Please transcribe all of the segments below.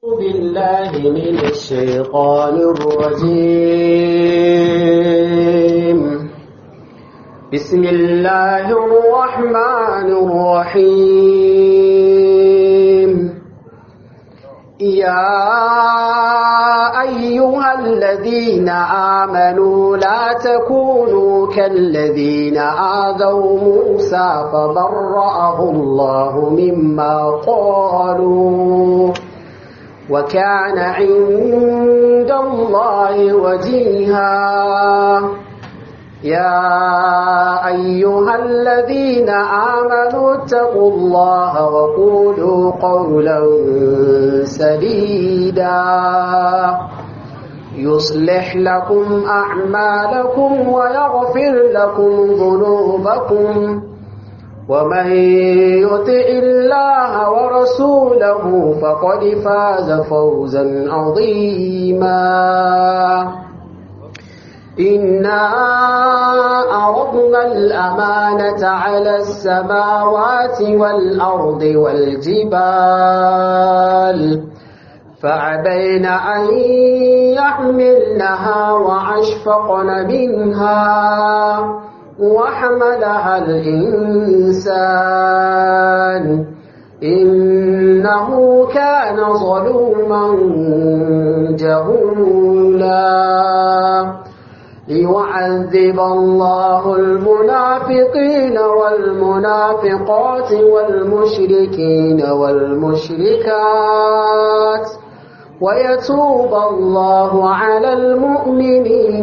بالله من الشيطان الرجيم بسم الله الرحمن الرحيم يا أيها الذين آمنوا لا تكونوا كالذين آذوا موسى فبرأه الله مما قالوا وكان عند الله وجيها يا أيها الذين آمنوا اتقوا الله وقولوا قولا سديدا يصلح لكم أعمالكم ويغفر لكم ذنوبكم ومن يطع الله ورسوله فقد فاز فوزا عظيما إنا أردنا الأمانة على السماوات والأرض والجبال فعبين أن يحملنها وأشفقن منها وحملها الإنسان إنه كان ظلوما جهولا ليعذب الله المنافقين والمنافقات والمشركين والمشركات ويتوب الله على المؤمنين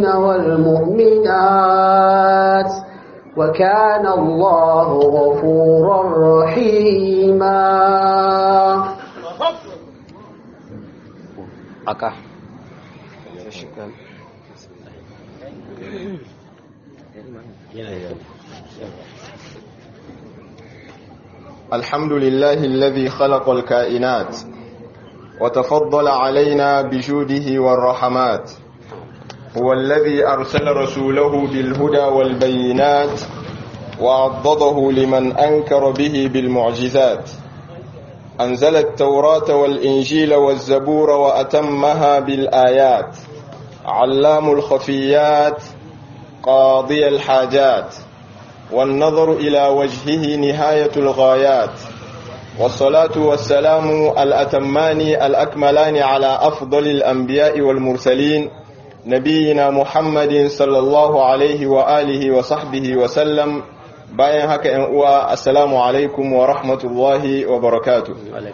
والمؤمنات وكان الله غفورا رحيما أكا الحمد لله الذي خلق الكائنات وتفضل علينا بجوده والرحمات هو الذي أرسل رسوله بالهدى والبينات وعضده لمن أنكر به بالمعجزات أنزل التوراة والإنجيل والزبور وأتمها بالآيات علام الخفيات قاضي الحاجات والنظر إلى وجهه نهاية الغايات والصلاة والسلام الأتمان الأكملان على أفضل الأنبياء والمرسلين نبينا محمد صلى الله عليه وآله وصحبه وسلم bayan haka ‘yan uwa assalamu alaikum wa rahmatullahi wa barakatu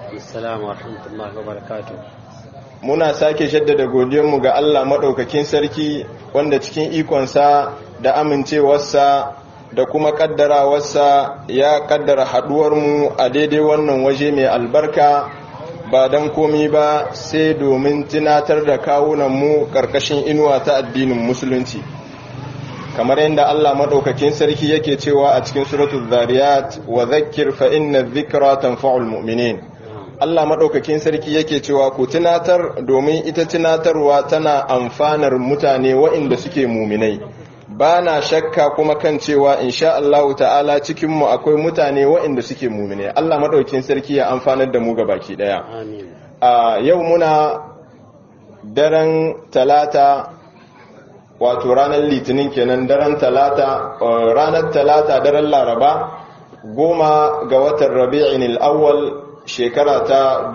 muna sake jaddada godiyanmu ga Allah maɗaukakin sarki wanda cikin ikonsa da amincewarsa da kuma ƙaddarawarsa ya ƙaddara haɗuwarmu a daidai wannan waje mai albarka ba don komi ba sai domin tunatar da kawunanmu ƙarƙashin inuwa ta addinin musulunci kamar yadda Allah madaukakin sarki yake cewa a cikin suratul zariyat wa dhakkir fa inna dhikra tanfa'ul mu'minin Allah madaukakin sarki yake cewa ku tunatar domin ita tunatarwa tana amfanar mutane waɗanda suke muminai ba na shakka kuma kan cewa insha Allah ta'ala cikin mu akwai mutane waɗanda suke muminai Allah madaukakin sarki ya amfanar da mu baki daya amin a yau muna daren talata wato ranar litinin kenan daren talata ranar talata daren laraba goma ga watan rabi'in al'awwal shekara ta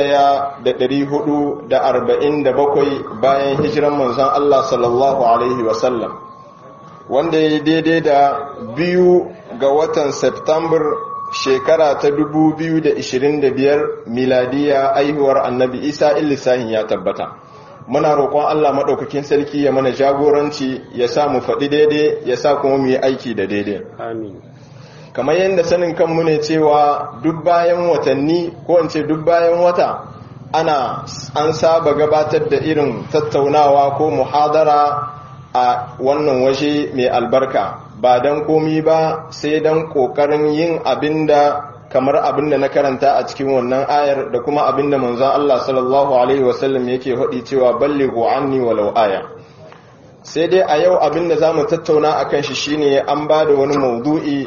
1447 bayan hijiran manzon Allah sallallahu alaihi wasallam wanda ya daidai da biyu ga watan september shekara ta 2025 miladiya aihuwar annabi isa illisahin ya tabbata muna roƙon Allah maɗaukakin sarki ya mana jagoranci ya sa mu faɗi daidai ya sa kuma mu yi aiki da daidai amin kamar yadda sanin kanmu ne cewa duk bayan watanni ko in ce duk bayan wata ana an saba gabatar da irin tattaunawa ko muhadara a wannan waje mai albarka ba don komi ba sai don ƙoƙarin yin abin da kamar abin da na karanta a cikin wannan ayar da kuma abin da manzon Allah sallallahu alaihi wasallam yake faɗi cewa ballighu anni walau aya sai dai a yau abin da zamu tattauna akan shi shine an ba da wani maudu'i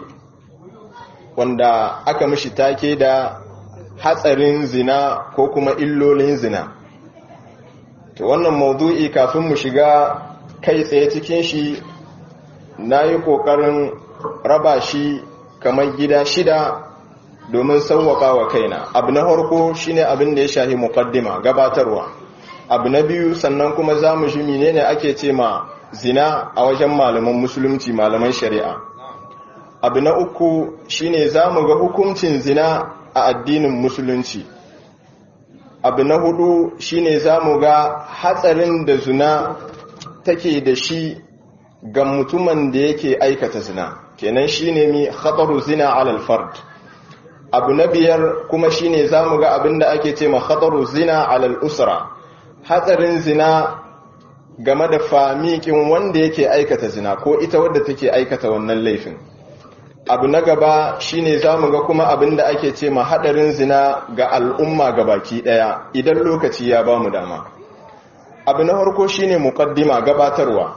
wanda aka mishi take da hatsarin zina ko kuma illolin zina to wannan maudu'i kafin mu shiga kai tsaye cikin shi na yi ƙoƙarin raba shi kamar gida shida domin sauwaka wa kaina abu na harko shine abin da ya shahi muqaddima gabatarwa abu na biyu sannan kuma za mu shi menene ake ce ma zina a wajen malaman musulunci malaman shari'a abu na uku shine za mu ga hukuncin zina a addinin musulunci abu na hudu shine za mu ga hatsarin da zina take da shi ga mutumin da yake aikata zina kenan shine mi khataru zina alal fard abu na biyar kuma shine za mu ga abin da ake ce ma khataru zina alal usra hatsarin zina game da famikin wanda yake aikata zina ko ita wadda take aikata wannan laifin abu na gaba shine zamu ga kuma abin da ake ce ma hadarin zina ga al'umma baki daya idan lokaci ya bamu dama abu na farko shine muqaddima gabatarwa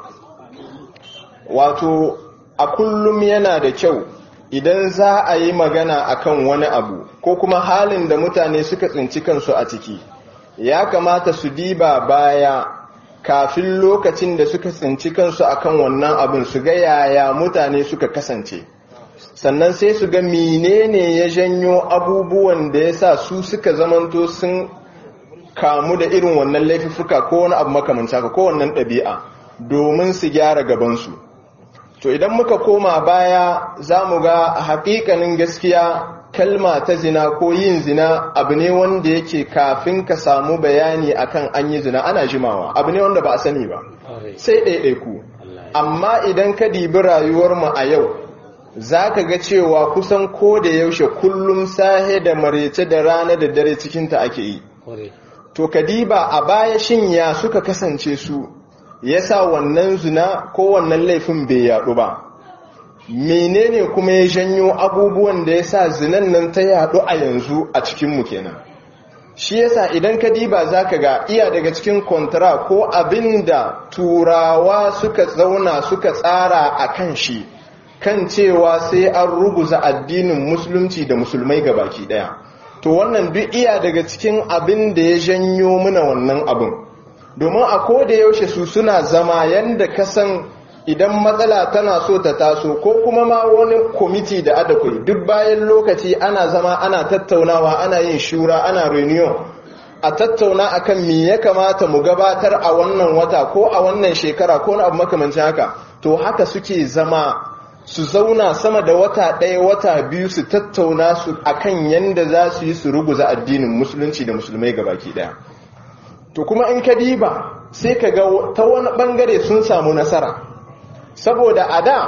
wato a kullum yana da kyau idan za a yi magana akan wani abu ko kuma halin da mutane suka tsinci kansu a ciki ya kamata su diba baya kafin lokacin da suka tsinci kansu akan wannan abin su ga yaya mutane suka kasance sannan sai su ga menene ya janyo abubuwan da ya sa su suka zamanto sun kamu da irin wannan laifuka ko wani abu makamanta ko wannan ɗabi'a domin su gyara gabansu to idan muka koma baya za mu ga haƙiƙanin gaskiya kalma ta zina ko yin zina abu ne wanda yake kafin ka samu bayani akan an yi zina ana jimawa abu ne wanda ba a sani ba sai ɗaiɗaiku amma idan ka dibi rayuwarmu a yau za ka ga cewa kusan ko da yaushe kullum sahe da marece da rana da dare cikinta ake yi to kadiba a baya shin ya suka kasance su yasa wannan zina ko wannan laifin bai yaɗu ba menene kuma ya janyo abubuwan da yasa zinan nan ta yaɗu a yanzu a cikinmu kenan shi yasa idan ka diba za ka ga iya daga cikin kontra ko abin da turawa suka zauna suka tsara a kan shi kan cewa sai an ruguza addinin musulunci da musulmai baki daya to wannan duk iya daga cikin abin da ya janyo mana wannan abin domin a koda yaushe su suna zama yanda kasan idan matsala tana so ta taso ko kuma ma wani kwamiti da adakwai duk bayan lokaci ana zama ana tattaunawa ana yin shura ana reunion a tattauna akan me ya kamata mu gabatar a wannan wata ko a wannan shekara ko na abu makamancin haka to haka suke zama su zauna sama da wata ɗaya wata biyu su tattauna su akan yanda za su yi su ruguza addinin musulunci da musulmai gabaki ɗaya to kuma in ka diba sai ka ga ta wani ɓangare sun samu nasara saboda a da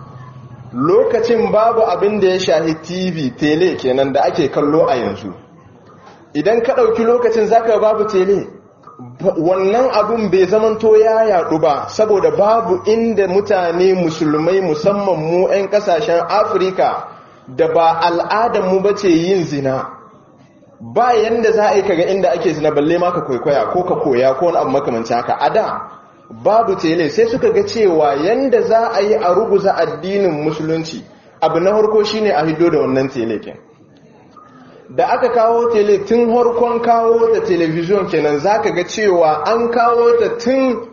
lokacin babu abin da ya shahi tv tele kenan da ake kallo a yanzu idan ka ɗauki lokacin zaka babu tele wannan abun bai zamanto ya yaɗu ba saboda babu inda mutane musulmai musamman mu 'yan ƙasashen afirka da ba al'adarmu ba ce yin zina ba yanda za a yi kaga inda ake zina balle ma ka kwaikwaya ko ka koya ko wani abu makamanci haka a da babu tele sai suka ga cewa yanda za a yi a ruguza addinin musulunci abu na harko shine a hido da wannan tele ken da aka kawo tele tun harkon kawo ta telebijin kenan zaka ga cewa an kawo ta tun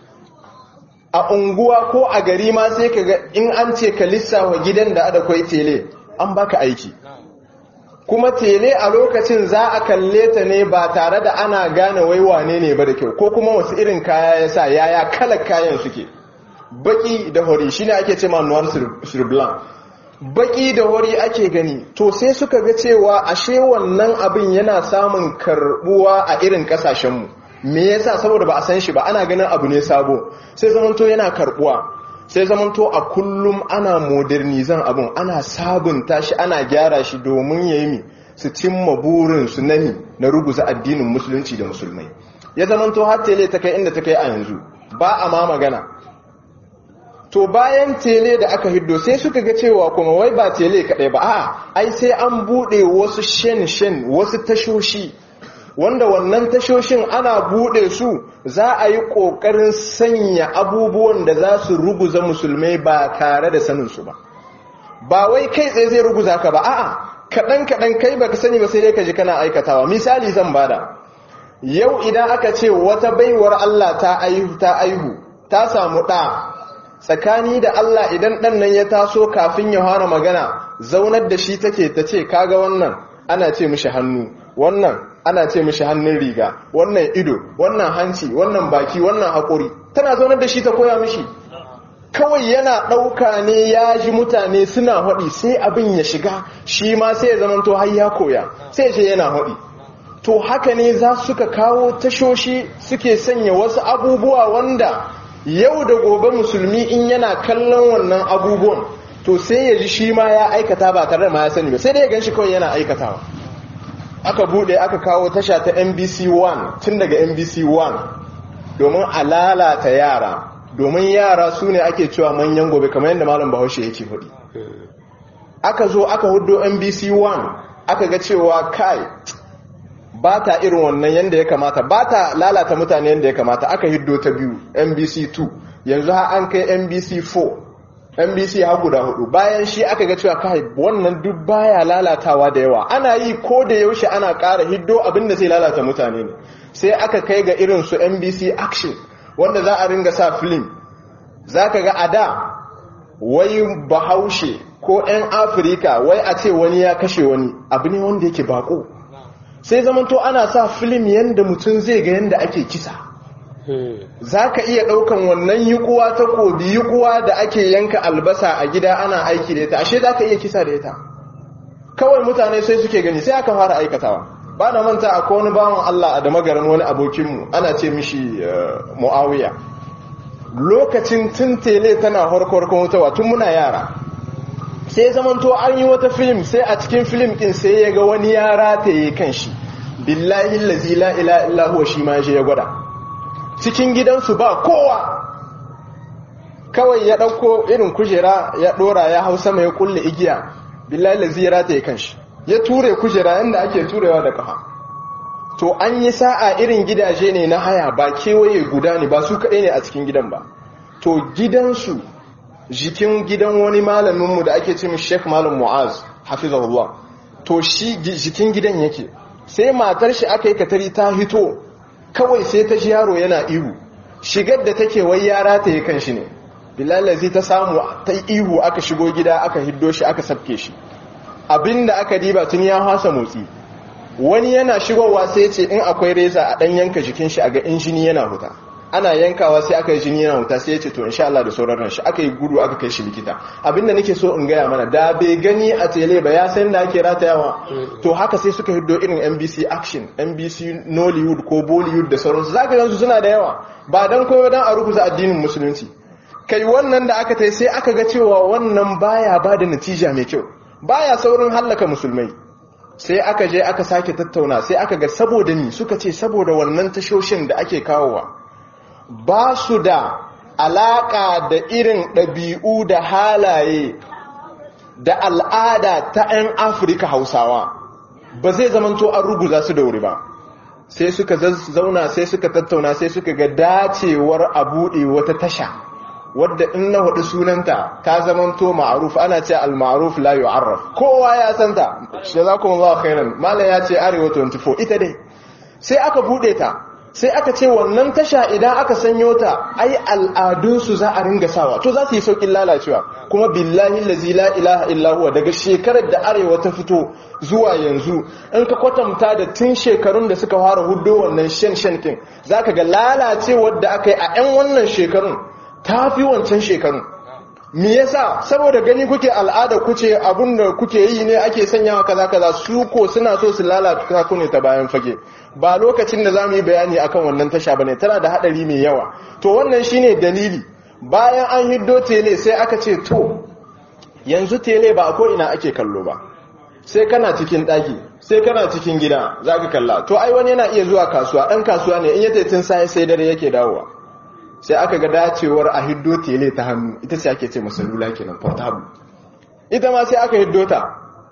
a unguwa ko a gari ma sai ka ga in an ce ka lissawa gidan da adakwai tele an baka aiki kuma tele a lokacin za a kalle ta ne ba tare da ana gane wai wane ne ba da kyau ko kuma wasu irin kaya ya sa yaya kalar kayan suke baki da hori shine ake ce noir sur blanc baki da hori ake gani to sai suka ga cewa ashe wannan abin yana samun karbuwa a irin kasashenmu me yasa saboda ba a san shi ba ana ganin abu ne sabo sai zamanto yana karbuwa sai zamanto a kullum ana modernizan abin ana sabunta shi ana gyara shi domin ya yi su cimma burin su nani na ruguza addinin musulunci da musulmai ya zamanto har tele ta kai inda ta kai a yanzu ba a ma magana to bayan tele da aka hiddo sai suka ga cewa kuma wai ba tele kaɗai ba a ai sai an buɗe wasu shen-shen wasu tashoshi wanda wannan tashoshin ana buɗe su za a yi ƙoƙarin sanya abubuwan da za su ruguza musulmai ba tare da saninsu ba ba wai kai tsaye zai ruguza ka ba a'a kaɗan-kaɗan kai baka sani ba sai dai ka ji kana aikatawa misali zan bada yau idan aka ce wata baiwar Allah ta aihu ta aihu ta samu ɗa tsakani da Allah idan ɗan nan ya taso kafin ya fara magana zaunar da shi take ta ce kaga wannan ana ce mishi hannu wannan ana ce mishi hannun riga wannan ido wannan hanci wannan baki wannan haƙuri tana zaunar da shi ta koya mishi kawai yana ɗauka ne ya ji mutane suna haɗi sai abin ya shiga shi ma sai ya zamanto har ya koya sai ce yana haɗi to haka ne za suka kawo tashoshi suke sanya wasu abubuwa wanda yau da gobe musulmi in yana kallon wannan abubuwan to sai ya ji shi ma ya aikata ba tare da ma ya sani ba sai dai ya gan shi kawai yana aikatawa aka bude aka kawo tasha ta NBC 1 tun daga NBC 1 domin a lalata yara domin yara su ne ake cewa manyan gobe kamar yadda malam bahaushe yake faɗi aka zo aka hudo NBC 1 aka ga cewa kai ba ta irin wannan yadda ya kamata ba ta lalata mutane yadda ya kamata aka hiddo ta biyu NBC 2 yanzu ha an kai NBC 4 NBC ha guda hudu bayan shi aka ga cewa kai wannan duk baya lalatawa da yawa ana yi ko da yaushe ana ƙara hiddo abinda zai lalata mutane ne sai aka kai ga irin su NBC Action wanda za a ringa sa film za ka ga a da wai bahaushe ko 'yan afirka wai a ce wani ya kashe wani abu ne wanda yake bako sai zamanto ana sa film yadda mutum zai ga yadda ake kisa za ka iya ɗaukan wannan yikuwa ta kobi yikuwa da ake yanka albasa a gida ana aiki da ita ashe za ka iya kisa da ita kawai mutane sai suke gani sai aka fara aikatawa ba na manta a wani bawan Allah a da magarin wani abokinmu ana ce mishi mu'awiya lokacin tun tele tana harkar wutawa tun muna yara sai zamanto an yi wata film sai a cikin film din sai ya ga wani yara ta yi kan shi billahi lazi la ila illa huwa shi ma ya gwada cikin gidansu ba kowa kawai ya ɗauko irin kujera ya ɗora ya hau sama ya kulle igiya billahi lazi ya rata ya kan shi ya ture kujera yadda ake turewa da kafa to an yi sa'a irin gidaje ne na haya ba kewaye guda ne ba su kaɗai ne a cikin gidan ba to gidansu jikin gidan wani malaminmu da ake cin sheikh malam mu'az hafizahullah to shi jikin gidan yake sai matar shi aka yi katari ta hito kawai sai ta ji yaro yana ihu shigar da take wai yara ta yi kan shi ne bilalazi ta samu ta ihu aka shigo gida aka hiddo shi aka sabke shi abinda aka diba tun ya hasa motsi wani yana shigowa sai ce in akwai reza a dan yanka jikin shi a ga injini yana huta ana yankawa sai aka yi jini yana huta sai ya ce to insha Allah da sauran shi aka yi gudu aka kai shi likita abinda nake so in gaya mana da bai gani a tele ba ya san da ake ratayawa to haka sai suka hiddo irin NBC Action NBC Nollywood ko Bollywood da sauransu zaka gansu suna da yawa ba dan koyo dan a rukuza addinin musulunci kai wannan da aka tai sai aka ga cewa wannan baya bada natija mai kyau baya saurin hallaka musulmai sai aka je aka sake tattauna sai aka ga saboda ni suka ce saboda wannan tashoshin da ake kawowa ba su da alaƙa da irin ɗabi'u da halaye da al'ada ta 'yan afirka hausawa ba zai zamanto an ruguza su da wuri ba sai suka zauna sai suka tattauna sai suka ga dacewar a buɗe wata tasha wadda in na hudu sunanta ta zamanto ma'aruf ana ce al-ma'aruf la yu'arraf kowa ya santa jazakumullahu khairan mallan ya ce arewa 24 ita dai sai aka bude ta sai aka ce wannan tasha idan aka sanyo ta ai al'adunsu za a ringa sawa to za su yi saukin lalacewa kuma billahi lazi la ilaha illa daga shekarar da arewa ta fito zuwa yanzu in ka kwatanta da tun shekarun da suka fara hudo wannan shan shan kin zaka ga lalacewar da aka yi a 'yan wannan shekarun ta fi wancan shekarun me yasa saboda gani kuke al'ada kuce abinda kuke yi ne ake sanyawa kaza kaza su ko suna so su lalata ku ne ta bayan fage ba lokacin da zamu yi bayani akan wannan tasha bane tana da hadari mai yawa to wannan shine dalili bayan an hiddo tele sai aka ce to yanzu tele ba a ko ina ake kallo ba sai kana cikin daki sai kana cikin gida zaka kalla to ai wani yana iya zuwa kasuwa dan kasuwa ne in ya tun sai sai dare yake dawowa sai aka ga dacewar a hiddo tele ta hannu ita ce ake ce masalula kenan portable ita ma sai aka hiddo ta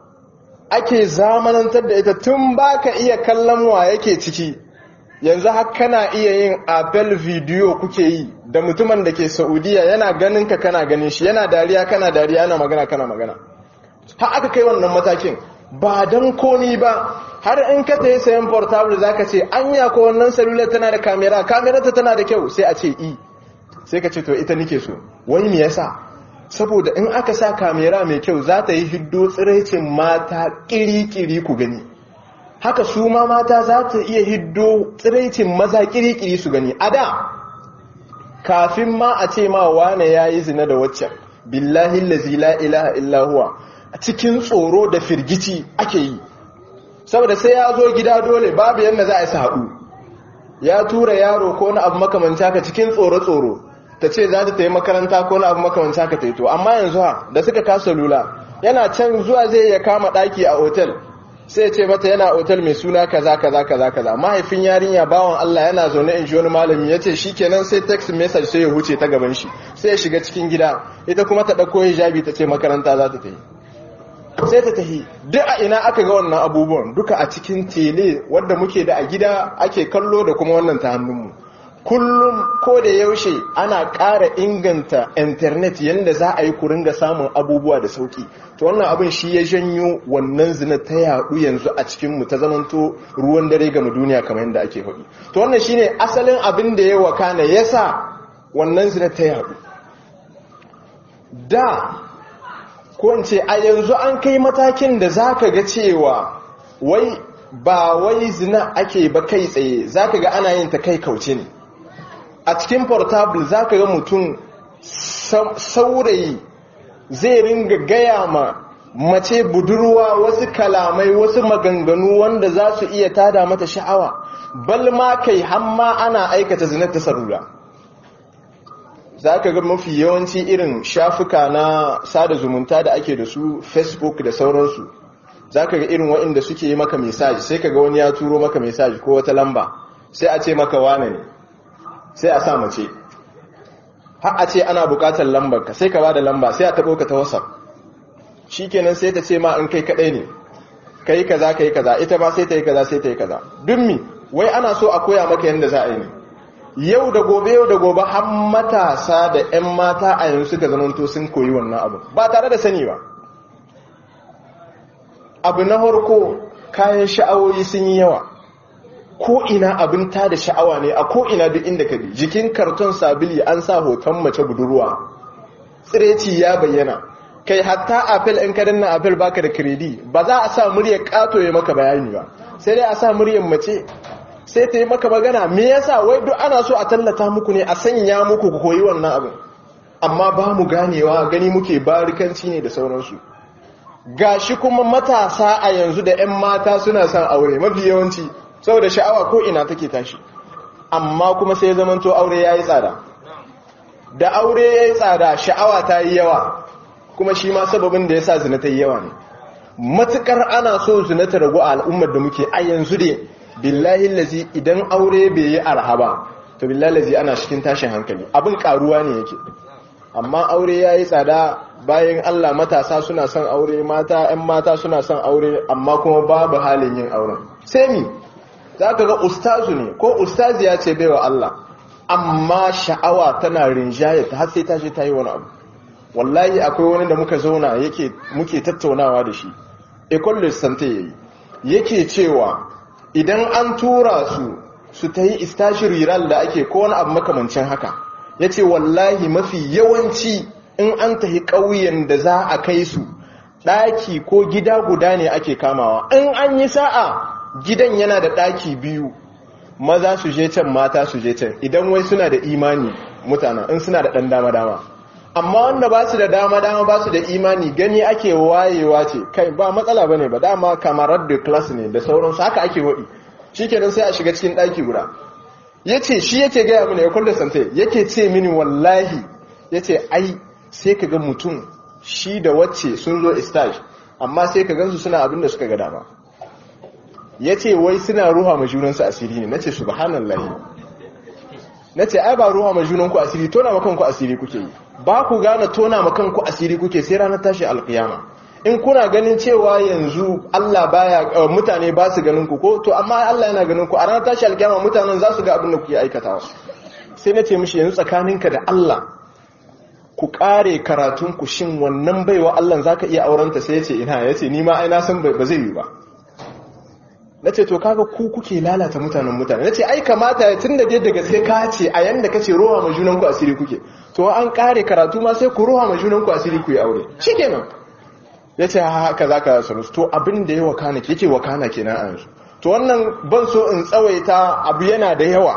ake zamanantar da ita tun baka iya kallon wa yake ciki yanzu har kana iya yin apple video kuke yi da mutumin da ke saudiya yana ganin ka kana ganin shi yana dariya kana dariya yana magana kana magana har aka kai wannan matakin ba don komi ba har in ka tayi sayan portable zaka ce anya ko wannan salula tana da kamera kamera ta tana da kyau sai a ce i sai ka ce to ita nike so wani me yasa saboda in aka sa kamera mai kyau za ta yi hiddo tsiraicin mata kiri-kiri ku gani haka su ma mata za ta iya hiddo tsiraicin maza kiri-kiri su gani a da kafin ma a ce ma wane ya yi zina da waccan billahi lazi la ilaha illahuwa a cikin tsoro da firgici ake yi saboda sai ya zo gida dole babu yadda za a yi haɗu ya tura yaro ko na abu makamanci haka cikin tsoro-tsoro ta ce za ta yi makaranta ko na abu makamanci haka ta yi to amma yanzu ha da suka kasa lula yana can zuwa zai ya kama ɗaki a otel sai ce mata yana otal mai suna kaza kaza kaza kaza mahaifin yarinya bawan Allah yana zaune in ji wani malami ya ce shi kenan sai text message sai ya huce ta gaban shi sai ya shiga cikin gida ita kuma ta ɗauko hijabi ta ce makaranta za ta tafi sai ta tafi duk a ina aka ga wannan abubuwan duka a cikin tele wadda muke da a gida ake kallo da kuma wannan ta hannunmu kullum ko da yaushe ana ƙara inganta intanet yadda za a yi ku ringa samun abubuwa da sauki to wannan abin shi ya janyo wannan zina ta yaɗu yanzu a cikinmu ta zamanto ruwan dare ga duniya kamar yadda ake faɗi to wannan shine asalin abin da ya wakana yasa wannan zina ta yaɗu da ko in ce a yanzu an kai matakin da za ka ga cewa wai ba wai zina ake ba kai tsaye za ka ga ana yin ta kai kauce ne a cikin portable za ka ga mutum saurayi zai ringa gaya ma mace budurwa wasu kalamai wasu maganganu wanda za su iya tada mata sha'awa bal ma kai hamma ana aikata zinar ta sarura za ka ga mafi yawanci irin shafuka na sada zumunta da ake da su facebook da sauransu za ka ga irin waɗanda suke yi maka mesaji sai ka ga wani ya turo maka mesaji ko wata lamba sai a ce maka wane ne sai a sa mace har a ce ana bukatar lambar ka sai ka ba da lamba sai a taɓo ka ta whatsapp shi kenan sai ta ce ma in kai kaɗai ne ka yi kaza ka yi kaza ita ma sai ta yi kaza sai ta yi kaza duk mi wai ana so a koya maka yadda za a yi ne yau da gobe yau da gobe har matasa da 'yan mata a yanzu suka zamanto sun koyi wannan abu ba tare da sani ba abu na harko kayan sha'awoyi sun yi yawa ko ina abin ta da sha'awa ne a ko ina duk inda ka bi jikin karton sabili an sa hoton mace budurwa tsireci ya bayyana kai hatta apple in ka danna apple baka da kredi ba za a sa muryar kato ya maka bayani ba sai dai a sa muryar mace sai ta yi maka magana me yasa wai duk ana so a tallata muku ne a sanya muku ku koyi wannan abin amma ba mu ganewa gani muke barikanci ne da sauransu gashi kuma matasa a yanzu da 'yan mata suna son aure mafi yawanci saboda sha'awa ko ina take tashi amma kuma sai zamanto aure yayi tsada da aure yayi tsada sha'awa ta yi yawa kuma shi ma sababin da yasa zina ta yi yawa ne matukar ana so zina ta ragu a al'ummar da muke a yanzu dai billahi lazi idan aure bai yi arhaba to billahi lazi ana cikin tashin hankali abin karuwa ne yake amma aure yayi tsada bayan Allah matasa suna son aure mata 'yan mata suna son aure amma kuma babu halin yin auren sai mi za ka ga ustazu ne ko ustazi ya ce baiwa Allah amma sha'awa tana rinjaye ta har sai ta je ta yi wani abu wallahi akwai wani da muka zauna yake muke tattaunawa da shi ecole sante yayi yake cewa idan an tura su su ta yi istashir riral da ake ko wani abu makamancin haka yace wallahi mafi yawanci in an tahi ƙauyen da za a kai su ɗaki ko gida guda ne ake kamawa in an yi sa'a gidan yana da ɗaki biyu maza su je can mata su je can idan wai suna da imani mutane in suna da ɗan dama-dama amma wanda ba su da dama-dama ba su da imani gani ake wayewa ce kai ba matsala ba ne ba dama kamarar da class ne da sauransu haka ake waɗi shi kenan sai a shiga cikin ɗaki guda ya ce shi yake gaya mini ya kulle sante yake ce mini wallahi ya ce ai sai ka ga mutum shi da wacce sun zo istage amma sai ka gansu suna abin da suka ga dama ya ce wai suna ruha ma junansu asiri ne na ce subhanallahi na ce ai ba ruha ma junanku asiri tona ma kanku asiri kuke yi ba ku gane tona ma kanku asiri kuke sai ranar tashi alkiyama in kuna ganin cewa yanzu Allah baya mutane ba su ganin ku ko to amma Allah yana ganin ku a ranar tashi alkiyama mutanen za su ga abin da kuke aikatawa sai na ce mishi yanzu tsakaninka da Allah ku kare karatun ku shin wannan baiwa Allah zaka iya aurenta sai ya ce ina ya ce ni ma ai na san ba zai yi ba na ce to kaga ku kuke lalata mutanen mutane na ce ai kamata ya tun da dai da gaske ka ce a yanda ka ce roha ma junanku asiri kuke to an kare karatu ma sai ku roha ma junanku asiri ku yi aure shi kenan ya ce haka za ka saru to abin da ya wakana yake wakana kenan a yanzu to wannan ban so in tsawaita abu yana da yawa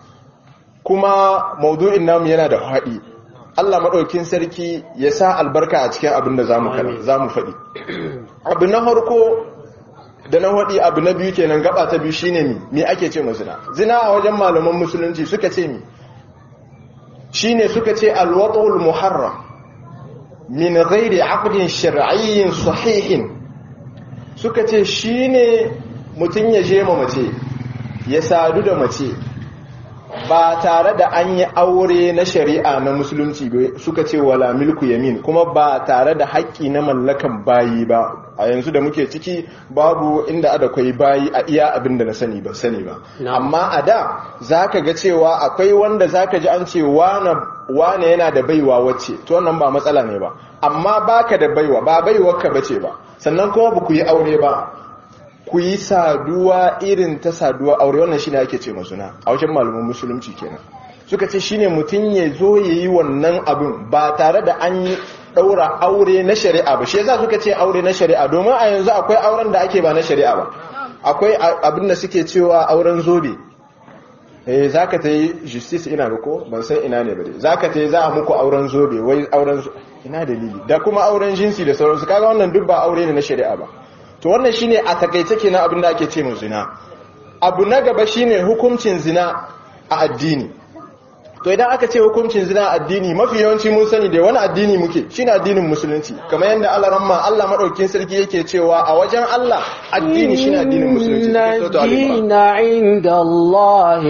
kuma maudu'in namu yana da haɗi Allah maɗaukin sarki ya sa albarka a cikin abin da za mu faɗi abu na harko da na haɗi abu na biyu kenan gaba ta biyu shine mi me ake ce zina zina a wajen malaman musulunci suka ce mi shine suka ce alwatul muharram min ghairi aqdin shar'iyyin sahihin suka ce shine mutun ya je ma mace ya sadu da mace ba tare da an yi aure na shari'a na musulunci suka ce wala milku yamin kuma ba tare da haƙƙi na mallakan bayi ba a yanzu da muke ciki babu inda ada kwai bayi a iya abin da na sani ba sani ba amma a da zaka ga cewa akwai wanda zaka ji an ce wane yana da baiwa wacce to wannan ba matsala ne ba amma baka da baiwa ba baiwarka bace ba sannan kuma ba ku yi aure ba ku yi saduwa irin ta saduwa aure wannan shine ake ce masuna a wajen malaman musulunci kenan suka ce shine mutum ya zo ya yi wannan abin ba tare da an yi ɗaura aure na shari'a ba shi yasa suka ce aure na shari'a domin a yanzu akwai auren da ake ba na shari'a ba akwai abin da suke cewa auren zobe eh zaka ta yi justice ina ba ko ban san ina ne ba dai zaka ta yi za a muku auren zobe wai auren ina dalili da kuma auren jinsi da sauransu kaga wannan duk ba aure ne na shari'a ba to wannan shine a takaice kenan abin da ake ce mu zina abu na gaba shine hukuncin zina a addini to idan aka ce hukuncin zina a addini mafi yawanci mun sani da wani addini muke shine addinin musulunci kamar yadda Allah ramma Allah madaukin sarki yake cewa a wajen Allah addini shine addinin musulunci dina inda Allah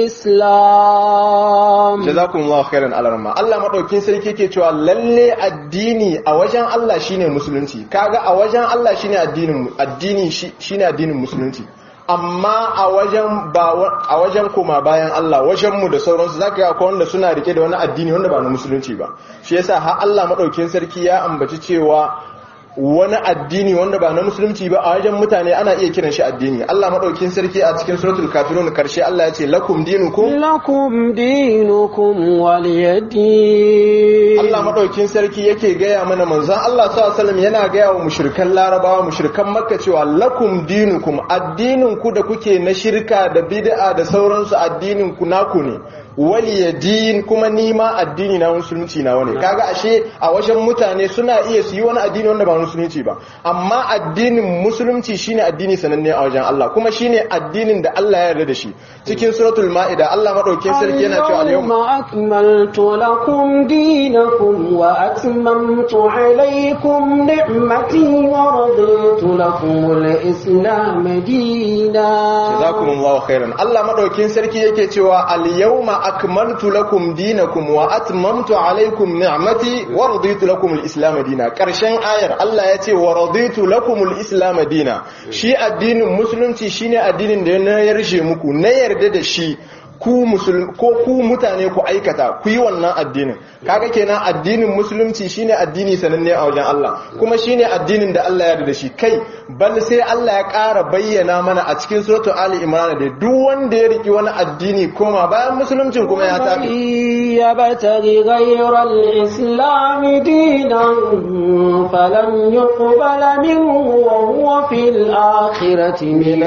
al-islam jazakumullahu khairan Allah ramma Allah madaukin sarki yake cewa lalle addini a wajen Allah shine musulunci kaga a wajen Allah shine addinin addini shine addinin musulunci amma a wajen ba a wajen koma bayan Allah wajen mu da sauransu zaka ga akwai wanda suna rike da wani addini wanda ba na musulunci ba shi yasa har Allah madaukakin sarki ya ambaci cewa wani addini wanda ba na musulunci ba a wajen mutane ana iya kiran shi addini Allah madaukakin sarki a cikin suratul kafirun karshe Allah ya ce lakum dinukum lakum dinukum waliyadin Allah madaukakin sarki yake gaya mana manzon Allah sallallahu alaihi wasallam yana gaya wa mushrikan larabawa mushrikan makka cewa lakum dinukum addinin ku da kuke na shirka da bid'a da sauransu addinin ku naku ne waliyadin kuma nima addini na musulunci na wani kaga ashe a wajen mutane suna iya su yi wani addini wanda ba musulunci ba amma addinin musulunci shine addini sananne a wajen Allah kuma shine addinin da Allah ya yarda da shi cikin suratul maida Allah madaukakin sarki yana cewa al-yawma akmaltu lakum dinakum wa atmamtu alaykum ni'mati wa raditu lakum al-islam dinan jazakumullahu khairan Allah madaukakin sarki yake cewa al-yawma akmaltu lakum dinakum wa atmamtu alaykum ni'mati wa raditu lakum al-islam dinan karshen ayar Allah ya ce wa raditu lakum al-islam dinan shi addinin musulunci shine addinin da na yarshe muku na yarda da shi ku musulmi ko ku mutane ku aikata ku yi wannan addinin kaga kenan addinin musulunci shine addini sananne a wajen Allah kuma shine addinin da Allah ya yarda da shi kai bal sai Allah ya ƙara bayyana mana a cikin suratul ali imran da duk wanda ya riki wani addini koma bayan musuluncin kuma ya tafi ya bataghi ghayra al-islam dinan falam yuqbala minhu wa huwa fil akhirati min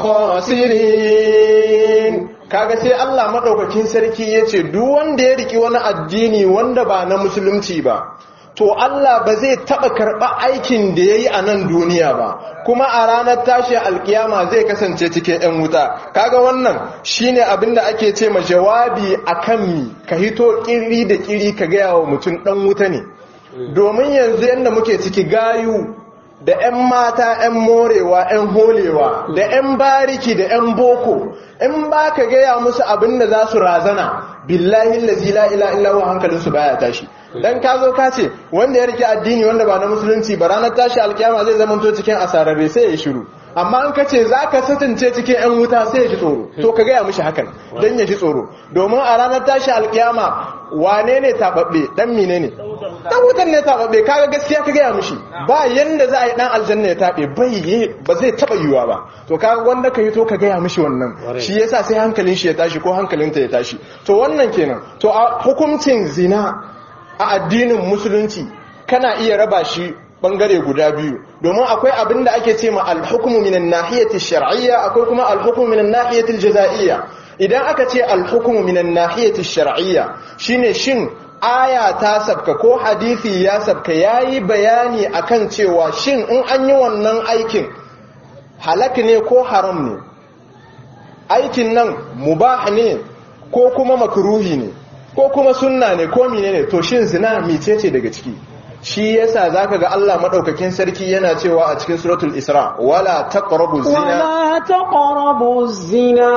al-khasirin kaga sai Allah madaukakin sarki yace duk wanda ya riki wani addini wanda ba na musulunci ba to Allah ba zai taba karba aikin da yayi a nan duniya ba kuma a ranar tashi alkiyama zai kasance cikin ɗan wuta kaga wannan shine abinda ake ce ma jawabi akan mi ka hito kiri da kiri ka ga yawo mutum dan wuta ne domin yanzu yanda muke ciki gayu da 'yan mata 'yan morewa 'yan holewa da 'yan bariki da 'yan boko in ba ka gaya musu abin da za su razana billahi lazi la ila illa wa hankalinsu baya tashi dan ka zo ka ce wanda ya rike addini wanda ba na musulunci ba ranar tashi alkiyama zai zama to cikin asararre sai ya shiru amma an ka ce za ka satance cikin 'yan wuta sai ya ji tsoro to ka gaya mishi hakan don ya ji tsoro domin a ranar tashi alkiyama wane ne taɓaɓɓe ɗan mine ne dan wutan ne taɓaɓe kaga gaskiya ka gaya mishi ba yanda za a yi dan aljanna ya taɓe bai yi ba zai taɓa yiwuwa ba to kaga wanda ka yi to ka gaya mishi wannan shi yasa sai hankalin shi ya tashi ko hankalinta ya tashi to wannan kenan to a hukuncin zina a addinin musulunci kana iya raba shi bangare guda biyu domin akwai abin da ake ce ma alhukumu minan nahiyati shar'iyya akwai kuma alhukumu minan nahiyati jaza'iyya idan aka ce alhukumu minan nahiyati shar'iyya shine shin aya ta sabka ko hadisi ya sabka yayi bayani akan cewa shin in an yi wannan aikin halak ne ko haram ne aikin nan mubah ne ko kuma makruhi ne ko kuma sunna ne ko menene to shin zina micece daga ciki shi yasa zaka ga Allah madaukakin sarki yana cewa a cikin suratul Isra wala taqrabu zina ولا تقربوا الزنا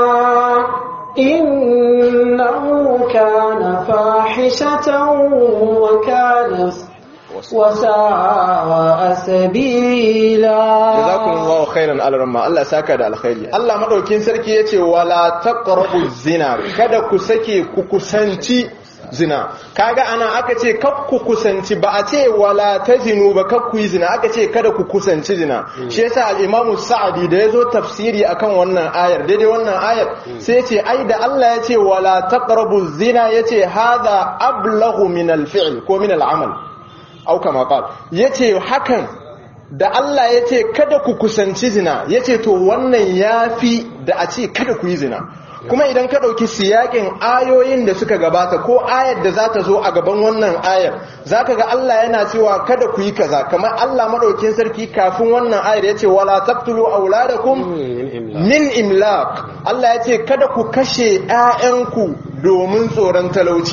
إنه كان فاحشة وكان وساء سبيلا jazakumullahu khairan alramma Allah saka da alkhairi Allah madaukakin sarki yace wala taqrabu zina kada ku sake ku kusanci zina kaga ana aka ce kak ku kusanci ba a ce wala tazinu ba kak ku yi zina aka ce kada ku kusanci zina shi yasa al-Imam Sa'di da yazo tafsiri akan wannan ayar daidai wannan ayar sai yace ai da Allah yace wala taqrabu zina yace hadha ablaghu min al-fi'l ko min al-amal au kama qal yace hakan da Allah yace kada ku kusanci zina yace to wannan yafi da a ce kada ku yi zina kuma idan ka ɗauki siyakin ayoyin da suka gabata ko ayar da za ta zo a gaban wannan ayar za ka ga Allah yana cewa kada ku yi kaza kamar Allah maɗaukin sarki kafin wannan ayar ya ce wala taqtulu auladakum min imlaq Allah ya ce kada ku kashe 'ya'yanku domin tsoron talauci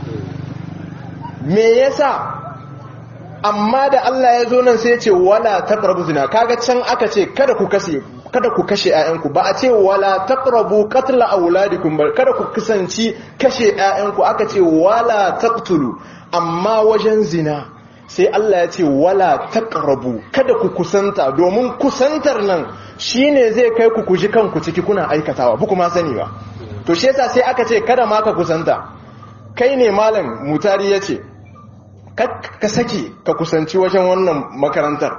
me yasa amma da Allah ya zo nan sai ya ce wala taqrabu zina kaga can aka ce kada ku kashe kada ku kashe ƴaƴanku ba a ce wala taqrabu qatla auladikum ba kada ku kusanci kashe ƴaƴanku aka ce wala taqtulu amma wajen zina sai Allah ya ce wala taqrabu kada ku kusanta domin kusantar nan shine zai kai ku kuji kanku ciki kuna aikatawa ba kuma sani ba to shi yasa sai aka ce kada ma ka kusanta kai ne malam mutari yace ka sake ka kusanci wajen wannan makarantar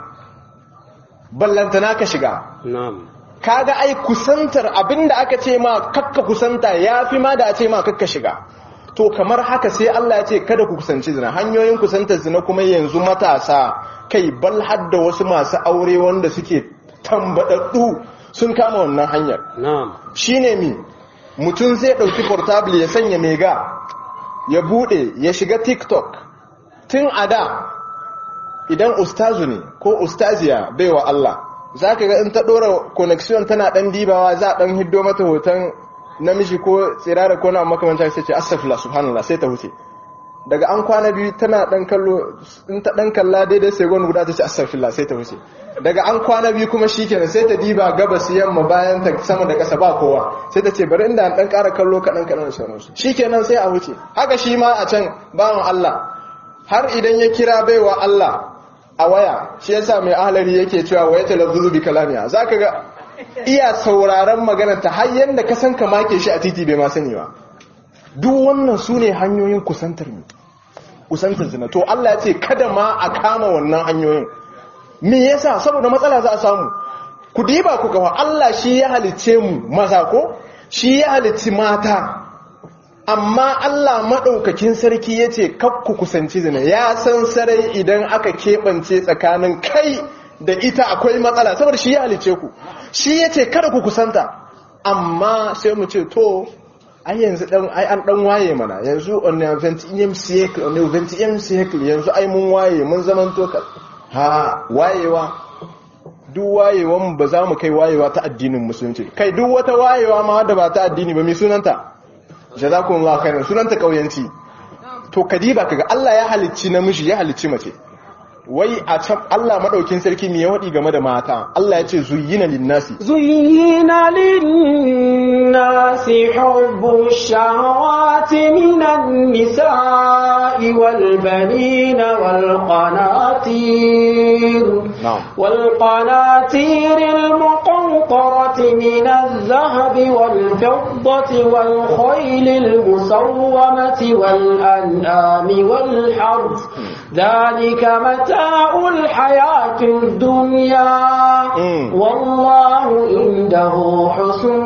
ballantana ka shiga kaga ai kusantar abinda aka ce ma kakka kusanta ya fi ma da a ce ma kakka shiga to kamar haka sai Allah ya ce kada ku kusanci zina hanyoyin kusantar zina kuma yanzu matasa kai bal hadda wasu masu aure wanda suke tambadaddu sun kama wannan hanyar shine mi mutum zai dauki portable ya sanya mega ya bude ya shiga tiktok tun a da idan ustazu ne ko ustaziya baiwa Allah za ka ga in ta ɗora connection tana ɗan dibawa za a ɗan hiddo mata hoton namiji ko tsirara ko na makamanta sai ce asafila subhanallah sai ta huce daga an kwana biyu tana ɗan kallo in ta ɗan kalla daidai sai gwani guda ta ce asafila sai ta huce daga an kwana biyu kuma shi kenan sai ta diba gabas yamma bayan ta sama da ƙasa ba kowa sai ta ce bari inda an ɗan ƙara kallo kaɗan kaɗan da sauransu shi kenan sai a huce haka shi ma a can bawan Allah har idan ya kira baiwa Allah a waya shi yasa mai ahlari yake cewa waya talazzuzu bi kalamiya zaka ga iya sauraron magana ta har yanda ka san ka make shi a titi bai ma sani ba duk wannan sune hanyoyin kusantar mu kusantar zina to Allah ya ce kada ma a kama wannan hanyoyin me yasa saboda matsala za a samu ku diba ku ga Allah shi ya halicce mu maza ko shi ya halicci mata amma Allah maɗaukakin sarki ya ce kakku kusanci zina ya san sarai idan aka keɓance tsakanin kai da ita akwai matsala saboda shi ya halice ku shi ya ce kada ku kusanta amma sai mu ce to ai yanzu dan ai an dan waye mana yanzu on the 20th cycle on the 20th cycle yanzu ai mun waye mun zaman to ha wayewa duk wayewan ba za mu kai wayewa ta addinin musulunci kai duk wata wayewa ma da ba ta addini ba mai sunanta jazakumullahu khairan sunanta kauyanci to kadiba kaga Allah ya halicci namiji ya halicci mace wai a can Allah madaukin sarki me ya wadi game da mata Allah ya ce zuyyina linnasi زين للناس حب الشهوات من النساء والبنين والقناطير نعم. والقناطير المقنطرة من الذهب والفضة والخيل المسومة والأنعام والحرث ذلك متاع الحياة الدنيا Mm. والله عنده حسن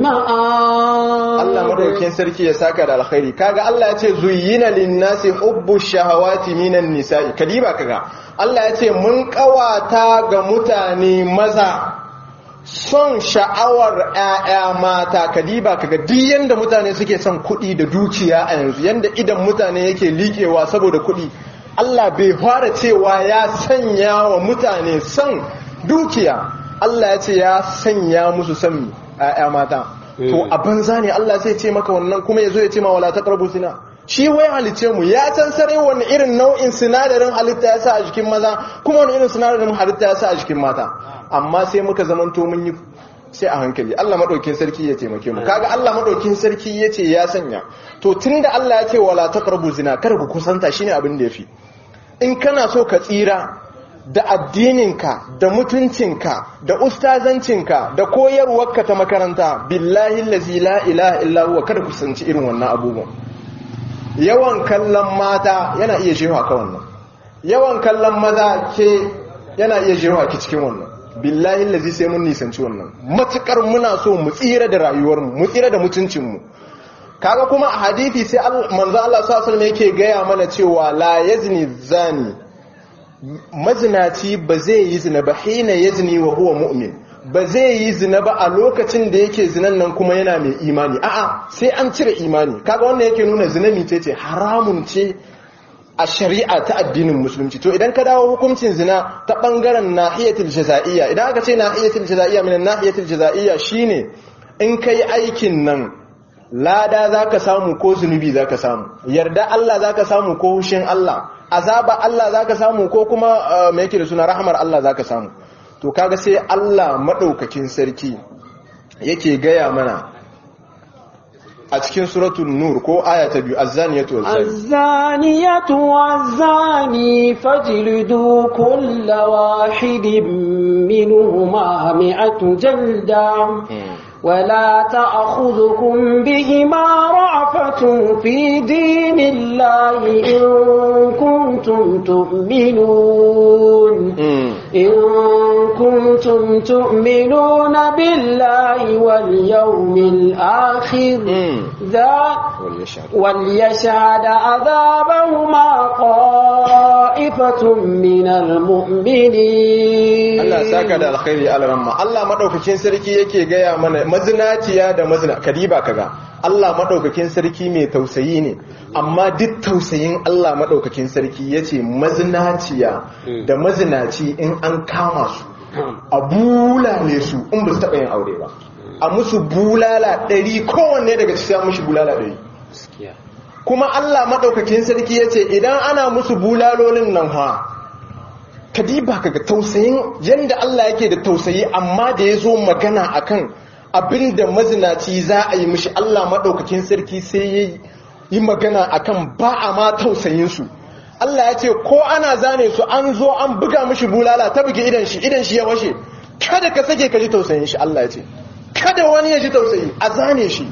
المآب Allah madaukakin sarki ya saka da alkhairi kaga Allah ya ce zuyyina linnasi hubbu shahawati minan nisa'i kadiba kaga Allah ya ce mun kawata ga mutane maza son sha'awar ƴaƴa mata kadiba kaga duk yanda mutane suke son kuɗi da dukiya a yanzu yanda idan mutane yake liƙewa saboda kuɗi Allah bai fara cewa ya sanya wa mutane son dukiya Allah ya ce ya sanya musu son ƴaƴa mata to a banza ne Allah zai ce maka wannan kuma ya zo ya ce ma wala taqrabu zina shi wai halice mu ya san sarai wani irin nau'in sinadarin halitta ya sa a jikin maza kuma wani irin sinadarin halitta ya sa a jikin mata amma sai muka zamanto mun yi sai a hankali Allah madaukin sarki ya taimake mu kaga Allah madaukin sarki ya ce ya sanya to tunda Allah ya ce wala taqrabu zina kada ku kusanta shine abin da yafi in kana so ka tsira da addininka da mutuncinka da ustazancinka da koyarwarka ta makaranta billahi allazi la ilaha illa huwa kada ku sanci irin wannan abubuwan yawan kallon mata yana iya jewa ka wannan yawan kallon maza ke yana iya jewa ki cikin wannan billahi allazi sai mun nisanci wannan matukar muna so mu tsira da rayuwarmu mu tsira da mutuncinmu kaga kuma a hadisi sai al- manzo Allah sallallahu alaihi wasallam yake gaya mana cewa la yazni zani mazinaci ba zai yi zina ba hina yazni wa huwa mu'min ba zai yi zina ba a lokacin da yake zinan nan kuma yana mai imani a'a sai an cire imani kaga wannan yake nuna zina mice ce haramun ce a shari'a ta addinin musulunci to idan ka dawo hukuncin zina ta bangaren nahiyatul jaza'iyya idan aka ce nahiyatul jaza'iyya min nahiyatul jaza'iyya shine in kai aikin nan lada zaka samu ko zunubi zaka samu yarda Allah zaka samu ko hushin Allah azaba Allah zaka samu ko kuma uh, me yake da suna rahmar Allah zaka samu to kaga sai Allah madaukakin sarki yake gaya mana a cikin suratul nur ko aya ta biyu az-zaniyatu waz-zani الزانية والزاني فاجلدوا كل واحد منهما مئة جلدة ولا تأخذكم بهما رعفة في دين الله إن كنتم تؤمنون إن كنتم تؤمنون بالله واليوم الآخر ذا وليشهد عذابهما طائفة من المؤمنين Allah saka da alkhairi alramma Allah madaukakin sarki yake gaya mana mazinaciya da mazina kadiba kaga Allah madaukakin sarki mai tausayi ne amma duk tausayin Allah madaukakin sarki yace mazinaciya da mazinaci in an kama su a bulale su in ba su taɓa yin aure ba a musu bulala ɗari kowanne daga cikin mushi bulala ɗari kuma Allah maɗaukakin sarki ya ce idan ana musu bulalolin nan ha kadiba kaga tausayin yadda Allah yake da tausayi amma da ya zo magana akan abinda mazinaci za a yi mishi Allah maɗaukakin sarki sai ya yi magana akan ba a ma tausayinsu Allah ya ce ko ana zane su an zo an buga mishi bulala ta bugi idan shi idan shi ya washe kada ka sake ka ji tausayin shi Allah ya ce kada wani ya ji tausayi a zane shi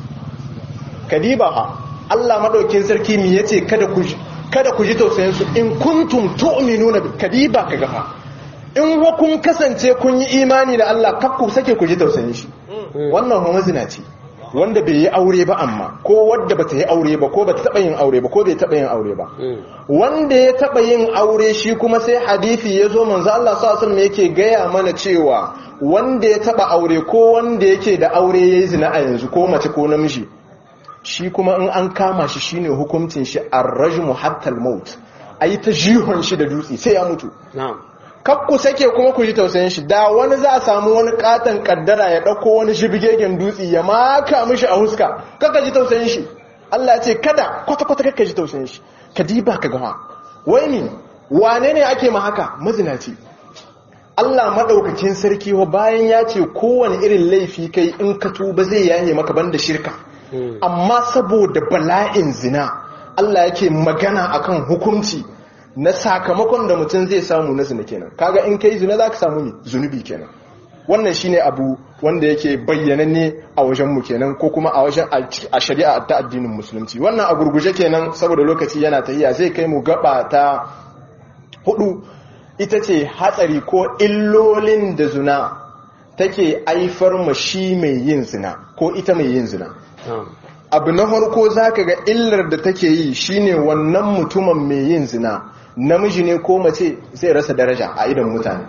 kadiba ha Allah madaukin sarki mi yace kada ku kada ku ji tausayin su in kuntum tu'minuna bi kadiba kaga fa in wa kun kasance kun yi imani da Allah kar ku sake ku ji tausayin shi wannan ho mazina ce wanda bai yi aure ba amma ko wadda bata yi aure ba ko bata taba yin aure ba ko bai taba yin aure ba wanda ya taba yin aure shi kuma sai hadisi ya zo manzo Allah sallallahu alaihi yake gaya mana cewa wanda ya taba aure ko wanda yake da aure yayi zina a yanzu ko mace ko namiji shi kuma in an kama shi shine hukuncin shi ar-rajmu hatta al-maut ayi ta jihon shi da dutse sai ya mutu na'am kakku sake kuma ku ji tausayin shi da wani za a samu wani katon kaddara ya dauko wani shibigegen dutse ya maka mishi a huska kaka ji tausayin shi Allah ya ce kada kwata kwata kaka ji tausayin shi ka diba ka gama wai ni wane ne ake ma haka mazinaci Allah madaukakin sarki wa bayan ya ce kowane irin laifi kai in ka tuba zai yaye maka banda shirka amma saboda bala'in zina Allah yake magana akan hukunci na sakamakon da mutum zai samu na zina kenan kaga in kai zina zaka samu ne zunubi kenan wannan shine abu wanda yake bayyananne a wajen mu kenan ko kuma a wajen a shari'a ta addinin musulunci wannan a gurguje kenan saboda lokaci yana tahiya zai kai mu gaba ta hudu ita ce hatsari ko illolin da zina take aifar ma shi mai yin zina ko ita mai yin zina abu na farko zaka ga illar da take yi shine wannan mutumin mai yin zina namiji ne ko mace zai rasa daraja a idan mutane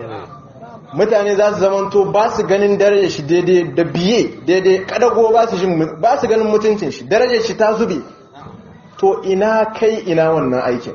mutane za su zamanto ba su ganin darajar shi daidai da biye daidai kadago ba su ganin mutuncin shi darajar shi ta zube to ina kai ina wannan aikin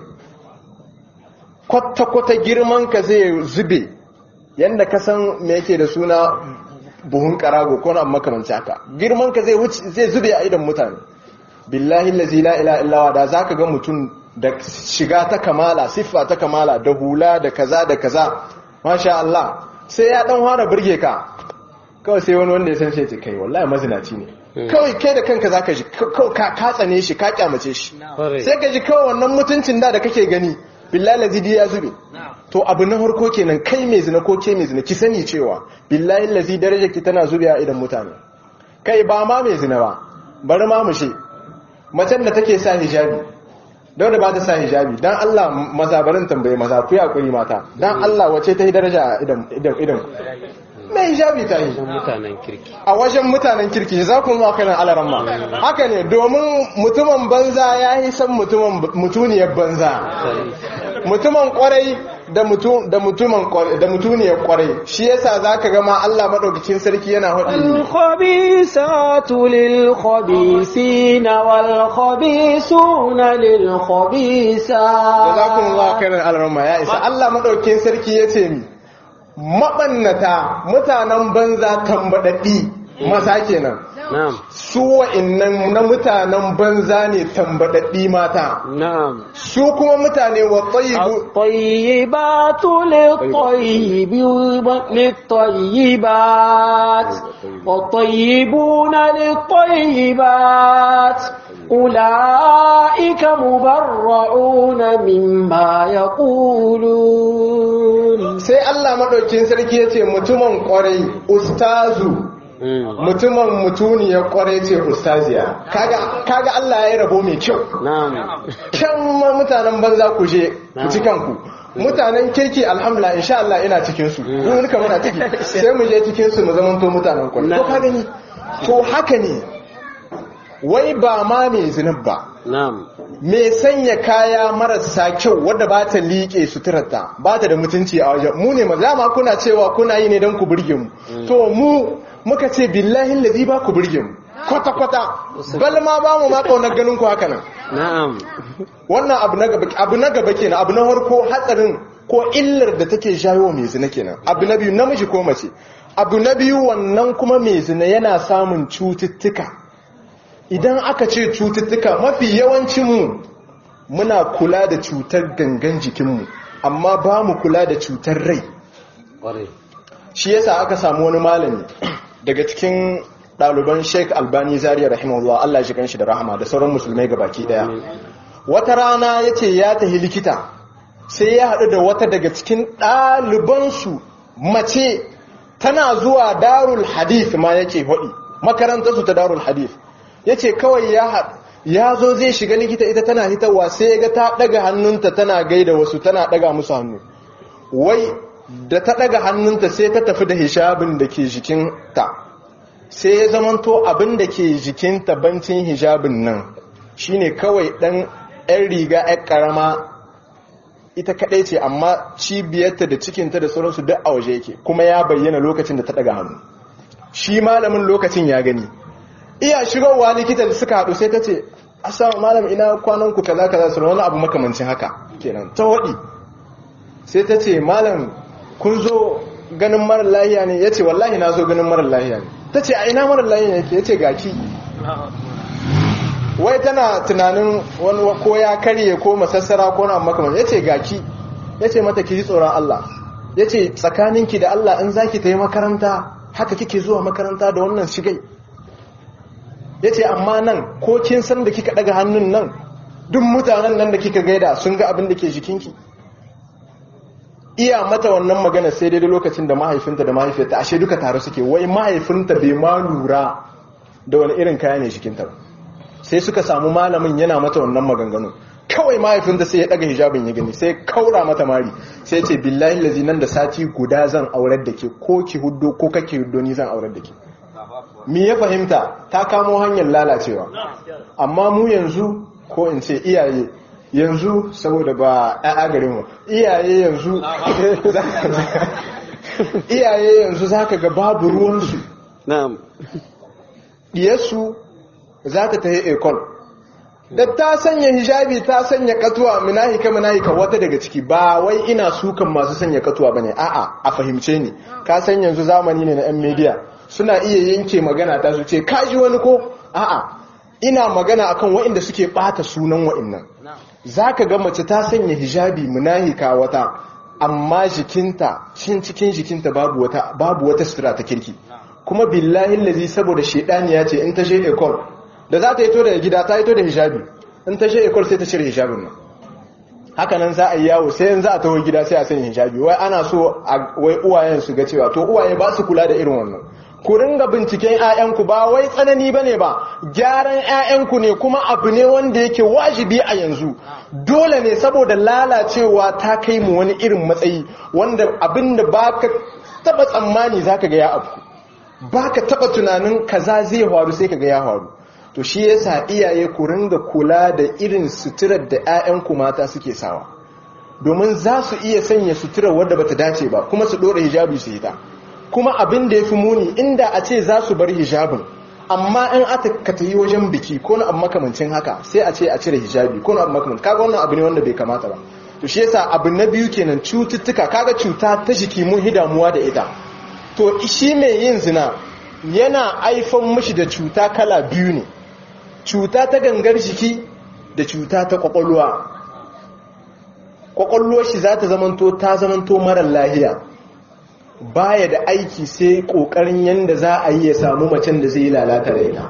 kwata-kwata girman ka zai zube yadda ka san me yake da suna buhun karago ko na makamanci haka girman ka zai zube a idan mutane billahi lazi la ila illawa da zaka ga mutum da shiga ta kamala siffa ta kamala da hula da kaza da kaza masha Allah sai ya dan fara burge ka kawai sai wani wanda ya san shi kai wallahi mazinaci ne kawai kai da kanka zaka ji ka katsane shi ka kyamace shi sai ka ji kawai wannan mutuncin da da kake gani billahi lazi ya zube to abu na harko kenan kai mai zina ko ke mai zina ki sani cewa billahi lazi darajar ki tana zubewa idan mutane kai ba ma mai zina ba bari ma mu she macen da take sa hijabi don da ba ta sa hijabi dan Allah maza barin tambaye maza ku yakuri mata dan Allah wace ta yi daraja a idan idan idan mai hijabi ta yi mutanen kirki a wajen mutanen kirki za ku ma kanan alaran ma haka ne domin mutumin banza ya yi san mutuniyar banza mutumin kwarai da mutumin da mutuniyar kwarai shi yasa zaka ga ma Allah madaukakin sarki yana hudu al-khabisatu lil-khabisina wal-khabisuna lil-khabisat jazakumullahu khairan alaran ma ya isa Allah madaukakin sarki yace mi mabannata mutanen banza tambadaddi mata kenan na'am su wa'annan na mutanen banza ne tambadaddi mata na'am su kuma mutane wa tayyibu الطيبات للطيب للطيبات والطيبون للطيبات أولئك مبرعون مما يقولون sai Allah madaukin sarki yace mutumin kwarai ustazu mutumin mutuniyar kwarai ce ustaziya kaga kaga Allah ya yi rabo mai kyau na'am kan ma mutanen banza ku je ku ci kanku mutanen kirki alhamdulillah insha Allah ina cikin su mun duka muna ciki sai mu je cikin su mu zaman to mutanen kwarai ko ka gani to haka ne wai ba ma mai zinab ba na'am me sanya kaya marasa kyau wadda ba ta liƙe suturarta ba ta da mutunci a wajen mu ne maza ma kuna cewa kuna yi ne don ku burge mu to mu muka ce billahi lazi ba ku burge mu kwata-kwata bal ma ba mu ma kaunar ganin ku haka nan na'am wannan abu na gaba abu na gaba kenan abu na farko hatsarin ko illar da take jawo mai zina kenan abu na biyu namiji ko mace abu na biyu wannan kuma mai zina yana samun cututtuka idan aka ce cututtuka mafi yawancinmu muna kula da cutar gangan jikinmu amma ba mu kula da cutar rai ƙwarai shi yasa aka samu wani malami daga cikin ɗaliban sheik albani zariya rahimahullah Allah shi kanshi da rahama da sauran musulmai gabaki daya wata rana ya ce ya tafi likita sai ya haɗu da wata daga cikin ɗalibansu mace tana zuwa darul hadith ma yake haɗi makarantarsu ta darul hadith ya ce kawai ya haɗu ya zo zai shiga likita ita tana hitarwa sai ya ga ta ɗaga hannunta tana gaida wasu tana ɗaga musu hannu wai da ta ɗaga hannunta sai ta tafi da hijabin da ke jikinta sai ya zamanto abin da ke jikinta bancin hijabin nan shine kawai ɗan 'yan riga 'yan ƙarama ita kaɗai ce amma cibiyarta da cikinta da sauransu duk a waje yake kuma ya bayyana lokacin da ta ɗaga hannu shi malamin lokacin ya gani iya shigowa likita da suka haɗu sai ta ce asa malam ina kwanan ku kaza kaza su wani abu makamancin haka kenan ta waɗi sai ta ce malam kun zo ganin marar lahiya ne ya ce wallahi na zo ganin marar lahiya ne ta ce a ina marar lahiya ne ya ce gaki wai tana tunanin wani ko ya karye ko masassara ko na makaman ya ce gaki ya ce mata ki ji tsoron Allah ya ce tsakaninki da Allah in zaki ta yi makaranta haka kike zuwa makaranta da wannan shigai ya ce amma nan ko kin san da kika daga hannun nan duk mutanen nan da kika gaida sun ga abin da ke jikinki iya mata wannan magana sai daidai lokacin da mahaifinta da mahaifiyarta ashe duka tare suke wai mahaifinta bai ma lura da wani irin kaya ne jikinta ba sai suka samu malamin yana mata wannan maganganu kawai mahaifinta sai ya daga hijabin ya gani sai kaura mata mari sai ce billahi lazi nan da sati guda zan aurar da ke ko ki huddo ko kake huddo ni zan aurar da ke mi ya fahimta ta kamo hanyar lalacewa amma mu yanzu ko in ce iyaye yanzu saboda ba a garin mu iyaye yanzu iyaye yanzu zaka ga babu ruwansu na'am diyarsu za ta tafi ekol da ta sanya hijabi ta sanya katuwa munahika munahika wata daga ciki ba wai ina sukan masu sanya katuwa bane a'a a fahimce ni ka san yanzu zamani ne na yan media suna iya yanke magana ta su ce kaji wani ko a'a ina magana akan waɗanda suke bata sunan waɗannan zaka ga mace ta sanya hijabi munahika wata amma jikinta cin cikin jikinta babu wata babu wata sutura ta kirki kuma billahi lazi saboda shedani ya ce in ta je ekol da za ta yi to daga gida ta yi to da hijabi in ta je ekol sai ta cire hijabin nan hakanan za a yi yawo sai yanzu a taho gida sai a sanya hijabi wai ana so wai uwayen su ga cewa to uwaye ba su kula da irin wannan ku ringa binciken 'ya'yanku ba wai tsanani bane ba gyaran 'ya'yanku ne kuma abu ne wanda yake wajibi a yanzu dole ne saboda lalacewa ta kai mu wani irin matsayi wanda abinda baka taba tsammani zaka ga ya abu baka taba tunanin kaza zai faru sai kaga ya faru to shi yasa iyaye ku ringa kula da irin suturar da 'ya'yanku mata suke sawa domin za su iya sanya suturar wadda bata dace ba kuma su dora hijabi su hita kuma abin da ya fi muni inda a ce za su bar hijabin amma in aka ka tayi wajen biki ko na abu makamancin haka sai a ce a cire hijabi ko na abu makamancin kaga wannan abu ne wanda bai kamata ba to shi yasa abu na biyu kenan cututtuka kaga cuta ta jiki mun hidamuwa da ita to shi mai yin zina yana aifan mishi da cuta kala biyu ne cuta ta gangar jiki da cuta ta kwakwalwa kwakwalwar shi za ta zamanto ta zamanto marar lahiya baya da aiki sai kokarin yanda za a yi ya samu macen da zai yi lalata da ita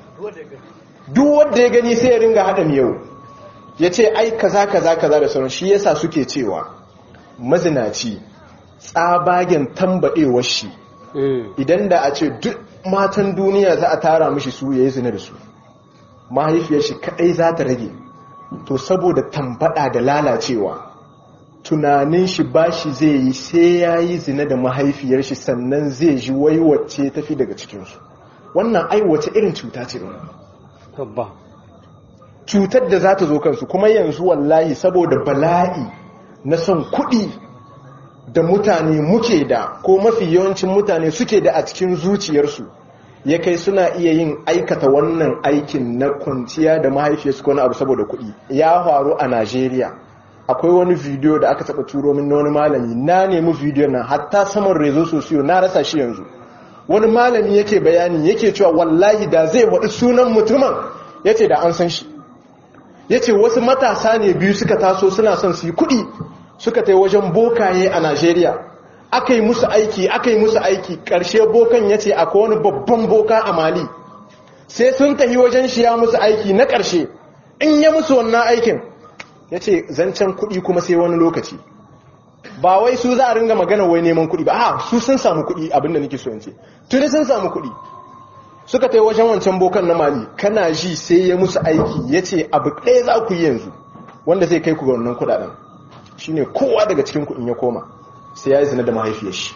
duk wanda ya gani sai ya ringa haɗa miyau ya ce ai kaza kaza kaza da sauran shi yasa suke cewa mazinaci tsabagen tambaɗewar shi idan da a ce duk matan duniya za a tara mishi su ya yi zina da su mahaifiyar shi kaɗai za ta rage to saboda tambaɗa da lalacewa tunanin shi ba shi zai yi sai ya yi zina da mahaifiyar shi sannan zai ji wai wacce tafi daga cikinsu wannan ai wace irin cuta ce tabba cutar da za ta zo kansu kuma yanzu wallahi saboda bala'i na son kuɗi da mutane muke da ko mafi yawancin mutane suke da a cikin zuciyarsu ya kai suna iya yin aikata wannan aikin na kwanciya da mahaifiyarsu ko na abu saboda kuɗi ya faru a najeriya akwai wani bidiyo da aka taba turo min na wani malami na nemi bidiyo nan hatta saman rezo sosiyo na rasa shi yanzu wani malami yake bayani yake cewa wallahi da zai waɗi sunan mutumin yace da an san shi yace wasu matasa ne biyu suka taso suna son su yi kuɗi suka tai wajen bokaye a Najeriya aka yi musu aiki aka yi musu aiki ƙarshe bokan yace akwai wani babban boka a Mali sai sun tafi wajen shi ya musu aiki na ƙarshe in ya musu wannan aikin ya ce zancen kuɗi kuma sai wani lokaci ba wai su za a ringa magana wai neman kuɗi ba a su sun samu kuɗi abinda nake so ce tuni sun samu kuɗi suka tai wajen wancan bokan na mali kana ji sai ya musu aiki ya ce abu ɗaya za ku yi yanzu wanda zai kai ku ga wannan kuɗaɗen shine kowa daga cikin kuɗin ya koma sai ya yi zina da mahaifiyar shi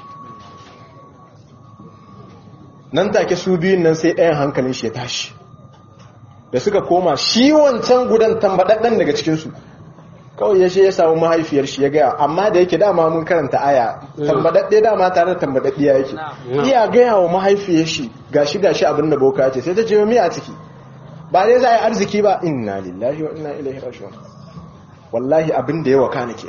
nan take su biyun nan sai ɗayan hankalin shi ya tashi da suka koma shi wancan gudan tambaɗaɗɗen daga cikinsu kawai ya ya samu mahaifiyar shi ya gaya amma da yake dama mun karanta aya tambadadde dama tare da tambadaddiya yake iya gaya wa mahaifiyar shi gashi gashi abin da boka ce sai ta ce mi a ciki ba dai za a yi arziki ba inna lillahi wa inna ilaihi raji'un wallahi abin da ya waka ke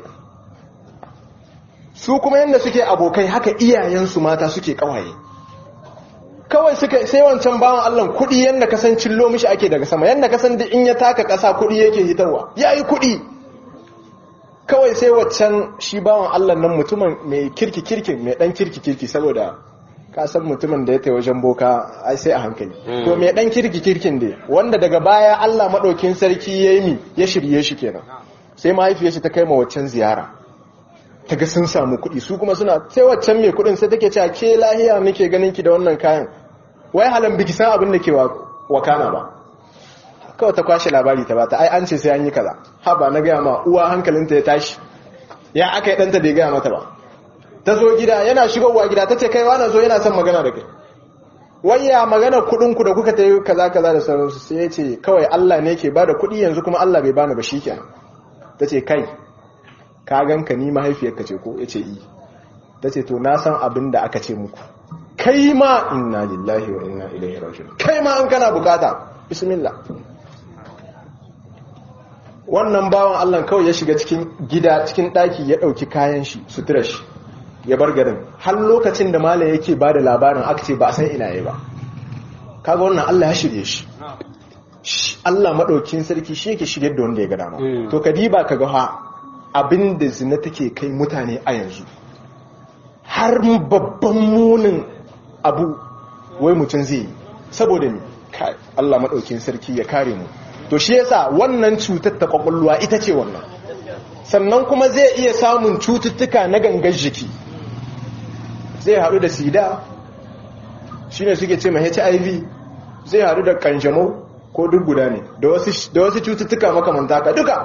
su kuma yanda suke abokai haka iyayensu mata suke kawaye kawai suka sai wancan bawan Allah kudi yanda kasan cillo mishi ake daga sama yanda kasan da in ya taka kasa kudi yake hitarwa yayi kudi kawai sai waccan shi bawan Allah nan mutumin mai kirki kirki mai dan kirki kirki saboda ka san mutumin da ya tai wajen boka ai sai a hankali to me dan kirki kirkin dai wanda daga baya Allah madaukin sarki yayi mi ya shirye shi kenan sai mahaifiyar shi ta kai ma waccan ziyara ta ga sun samu kuɗi su kuma suna sai waccan mai kuɗin sai take cewa ke lahiya nake ganin ki da wannan kayan wai halan biki san abin da ke wakana ba kawai ta kwashe labari ta bata ai an ce sai an yi kaza ha ba na gaya ma uwa hankalinta ya tashi ya aka yi ɗanta bai gaya mata ba ta zo gida yana shigowa gida ta ce kai wani zo yana son magana da kai wayya magana kuɗinku da kuka ta yi kaza kaza da sauransu sai ya ce kawai Allah ne ke bada kuɗi yanzu kuma Allah bai bani ba shi kenan ta ce kai ka ganka ni mahaifiyarka ce ko ya ce yi ta ce to na san abin da aka ce muku kai ma inna lillahi wa inna ilaihi raji'un kai ma an kana bukata bismillah wannan bawan Allah kawai ya shiga cikin gida cikin daki ya dauki kayan shi sutura shi ya bar garin har lokacin da malam yake bada labarin aka ce ba san ina yayi ba kaga wannan Allah ya shirye shi Allah madaukin sarki shi yake shirye da wanda ya ga dama to kadiba kaga ha abinda zina take kai mutane a yanzu har babban munin abu wai mutum zai yi saboda ne Allah maɗaukin sarki ya kare mu to shi yasa wannan cutar ta kwakwalwa ita ce wannan sannan kuma zai iya samun cututtuka na gangar jiki zai haɗu da sida shine suke ce ma hiv zai haɗu da kanjamau ko duk guda ne da wasu cututtuka makamanta ka duka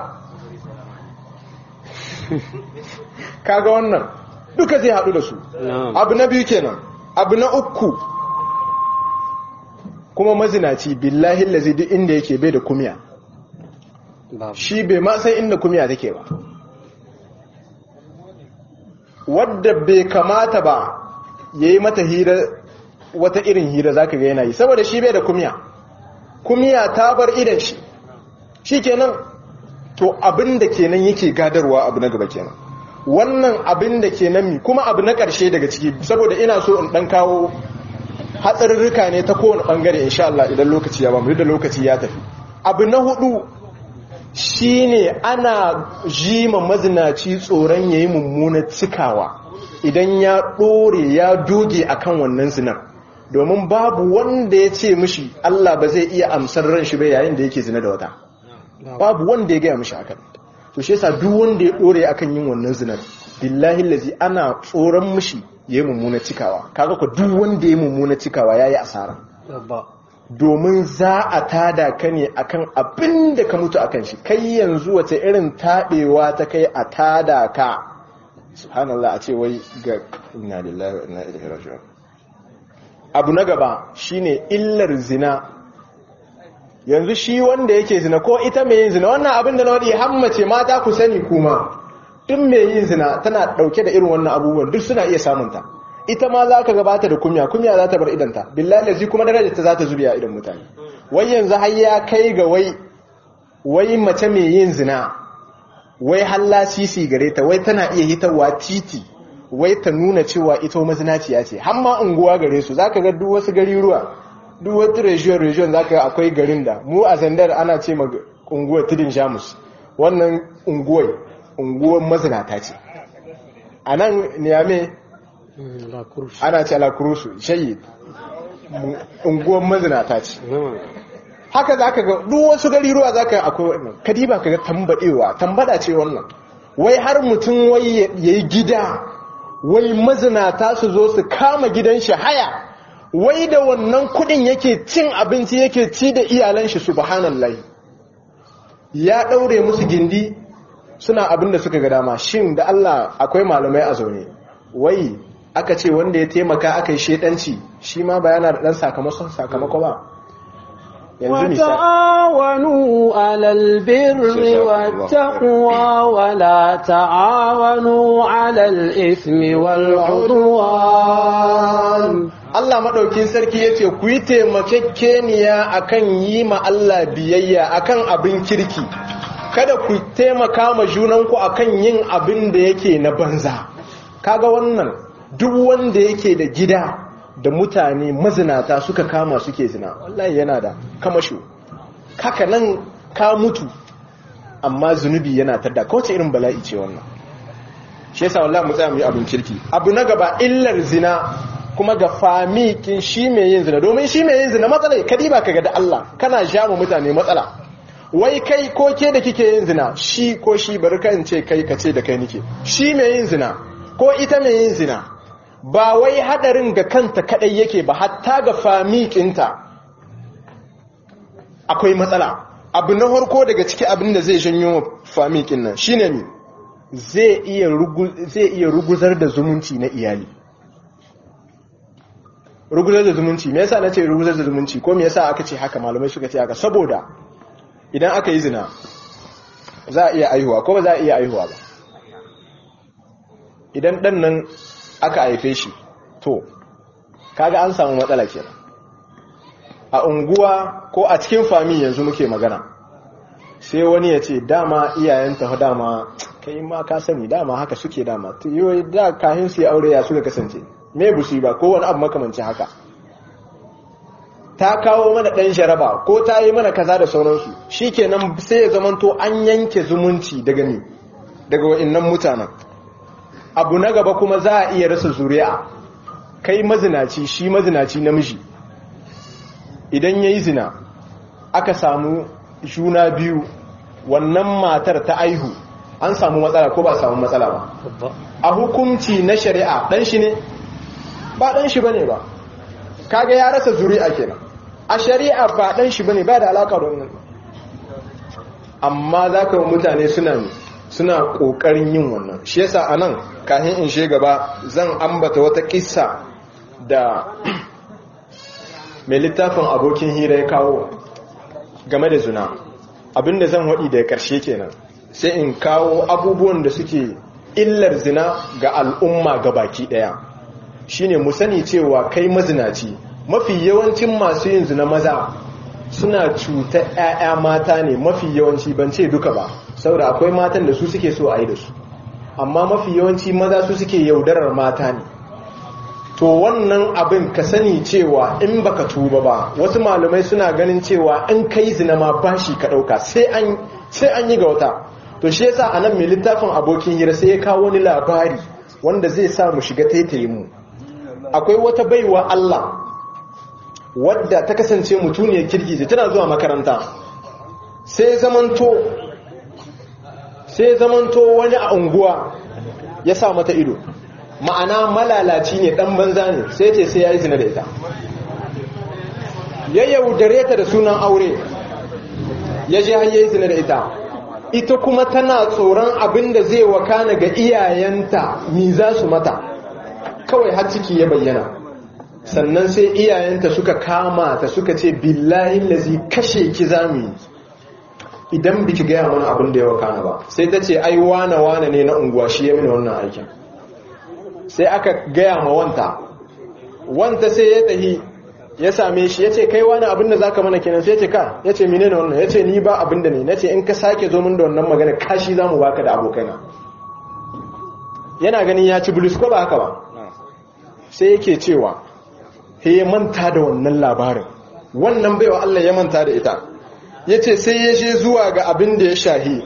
kaga wannan duka zai haɗu da su abu na biyu kenan abu na uku kuma mazinaci billahi lazi duk inda yake bai da kumiya shi bai ma san inda kumiya take ba wadda bai kamata ba ya yi mata hira wata irin hira za ka ga yana yi saboda shi bai da kumiya kumiya ta bar idan shi shi kenan to abin da kenan yake gadarwa abu na gaba kenan wannan abin da ke nan mi kuma abu na ƙarshe daga ciki saboda ina so in ɗan kawo hatsarurruka ne ta kowane ɓangare insha Allah idan lokaci ya ba mu da lokaci ya tafi abu na hudu shine ana jima mazinaci tsoron yayi mummunar cikawa idan ya ɗore ya doge akan wannan zinar domin babu wanda ya ce mishi Allah ba zai iya amsar ran shi ba yayin da yake zina da wata babu wanda ya gaya mishi akan to shi yasa duk wanda ya dore akan yin wannan zinar billahi lazi ana tsoron mishi yayi mummuna cikawa kaga ko duk wanda yayi mummuna cikawa yayi asara domin za a tada ka ne akan abin da ka mutu akan shi kai yanzu wace irin tabewa ta kai a tada ka subhanallah a ce wai ga inna lillahi wa inna ilaihi raji'un abu na gaba shine illar zina yanzu shi wanda yake zina ko ita mai yin zina wannan abin da na waɗi hammace mata ku sani kuma duk mai yin zina tana ɗauke da irin wannan abubuwan duk suna iya samunta ita ma za ka gabata da kumya kumya za ta bar idanta billahi lazi kuma darajar ta za ta zubiya idan mutane wai yanzu har ya kai ga wai wai mace mai yin zina wai halla sisi gare ta wai tana iya hitarwa titi wai ta nuna cewa ita mazinaciya ce har ma unguwa gare su zaka ga duk wasu gari ruwa duk wata region region za ka akwai garin da mu a zandar ana ce ma unguwar tudun jamus wannan unguwar unguwar mazinata ce a nan niyame ana ce alakurusu shayi unguwar mazinata ce haka za ka ga duk wasu gari ruwa za ka akwai wannan kadiba ka ga tambadewa tambada ce wannan wai har mutum wai ya yi gida wai mazinata su zo su kama gidan shi haya wai da wannan kudin yake cin abinci yake ci da iyalan shi subhanallahi ya daure musu gindi suna abin da suka ga dama shin da Allah akwai malamai a zaune wai aka ce wanda ya taimaka aka yi shedanci shi ma bayana da dan sakamako sakamako ba وتعاونوا على البر والتقوى ولا تعاونوا على الإثم والعدوان Allah maɗaukin sarki ya ce ku yi taimakekeniya akan yi ma Allah biyayya akan abin kirki kada ku taimaka ma junanku akan yin abin da yake na banza kaga wannan duk wanda yake da gida da mutane mazinata suka kama suke zina wallahi yana da kamasho kaka nan ka mutu amma zunubi yana tadda kawace irin bala'i ce wannan shi yasa wallahi mu tsaya mu yi abin kirki abu na gaba illar zina kuma ga famikin shi mai yin zina domin shi mai yin zina matsala kadi ba ka ga da Allah kana ja mu mutane matsala wai kai ko ke da kike yin zina shi ko shi bari kan ce kai ka ce da kai nike shi mai yin zina ko ita mai yin zina ba wai hadarin ga kanta kadai yake ba hatta ga famikinta akwai matsala abu na harko daga ciki abin da zai janyo famikin nan shine ne zai iya ruguzar da zumunci na iyali ruguzar da zumunci me yasa nace ruguzar da zumunci ko me yasa aka ce haka malamai suka ce haka saboda idan aka yi zina za a iya aihuwa ko ba za a iya aihuwa ba idan dan nan aka haife shi to kaga an samu matsala kenan a unguwa ko a cikin fami yanzu muke magana sai wani ya ce dama iyayenta dama kai ma ka sani dama haka suke dama yiwu da kahin su aure ya suka kasance me busi ba ko wani abu makamanci haka ta kawo mana ɗan jaraba ko ta yi mana kaza da sauransu shikenan sai ya zamanto an yanke zumunci daga ni daga wa'annan mutanen abu na gaba kuma za a iya rasa zuri'a kai mazinaci shi mazinaci namiji idan ya yi zina aka samu juna biyu wannan matar ta aihu an samu matsala ko ba samu matsala ba a hukunci na shari'a dan shi ne ba dan shi bane ba kaga ya rasa zuri'a kenan a shari'a ba dan shi bane ba da alaka da wannan amma zaka ga mutane suna suna kokarin yin wannan shi yasa anan kafin in she gaba zan ambata wata kissa da mai littafin abokin hira ya kawo game da zina abinda zan waɗi da ƙarshe kenan sai in kawo abubuwan da suke illar zina ga al'umma ga baki ɗaya shine mu sani cewa kai mazinaci mafi yawancin masu yin zina maza suna cuta 'ya'ya mata ne mafi yawanci ban ce duka ba saboda akwai matan da su suke so a yi da su amma mafi yawanci maza su suke yaudarar mata ne to wannan abin ka sani cewa in baka tuba ba wasu malamai suna ganin cewa in kai zina ma bashi ka dauka sai an sai an yi ga wata to shi yasa anan mai littafin abokin hira sai ya kawo wani labari wanda zai sa mu shiga taitayin mu akwai wata baiwa Allah wadda ta kasance mutuniyar kirki tana zuwa makaranta sai zamanto sai zamanto wani a unguwa ya sa mata ido ma'ana malalaci ne dan banza ne sai ce sai ya yi zina da ita ya yaudare ta da sunan aure ya je har yayi zina da ita ita kuma tana tsoron abin da zai wakana ga iyayenta ni za su mata kawai har ciki ya bayyana sannan sai iyayenta suka kama ta suka ce billahi lazi kashe ki zamu idan biki gaya mana abin da ya wakana ba sai ta ce ai wane wane ne na unguwa shi ya mini wannan aikin sai aka gaya ma wanta wanta sai ya tahi ya same shi ya ce kai wani abin da za ka mana kenan sai ya ce ka ya ce mine ne wannan ya ce ni ba abin da ne na ce in ka sake zo min da wannan magana kashi za mu baka da abokaina yana ganin ya ci bulus ko ba haka ba sai yake cewa he ya manta da wannan labarin wannan baiwa Allah ya manta da ita ya ce sai ya je zuwa ga abin da ya shahi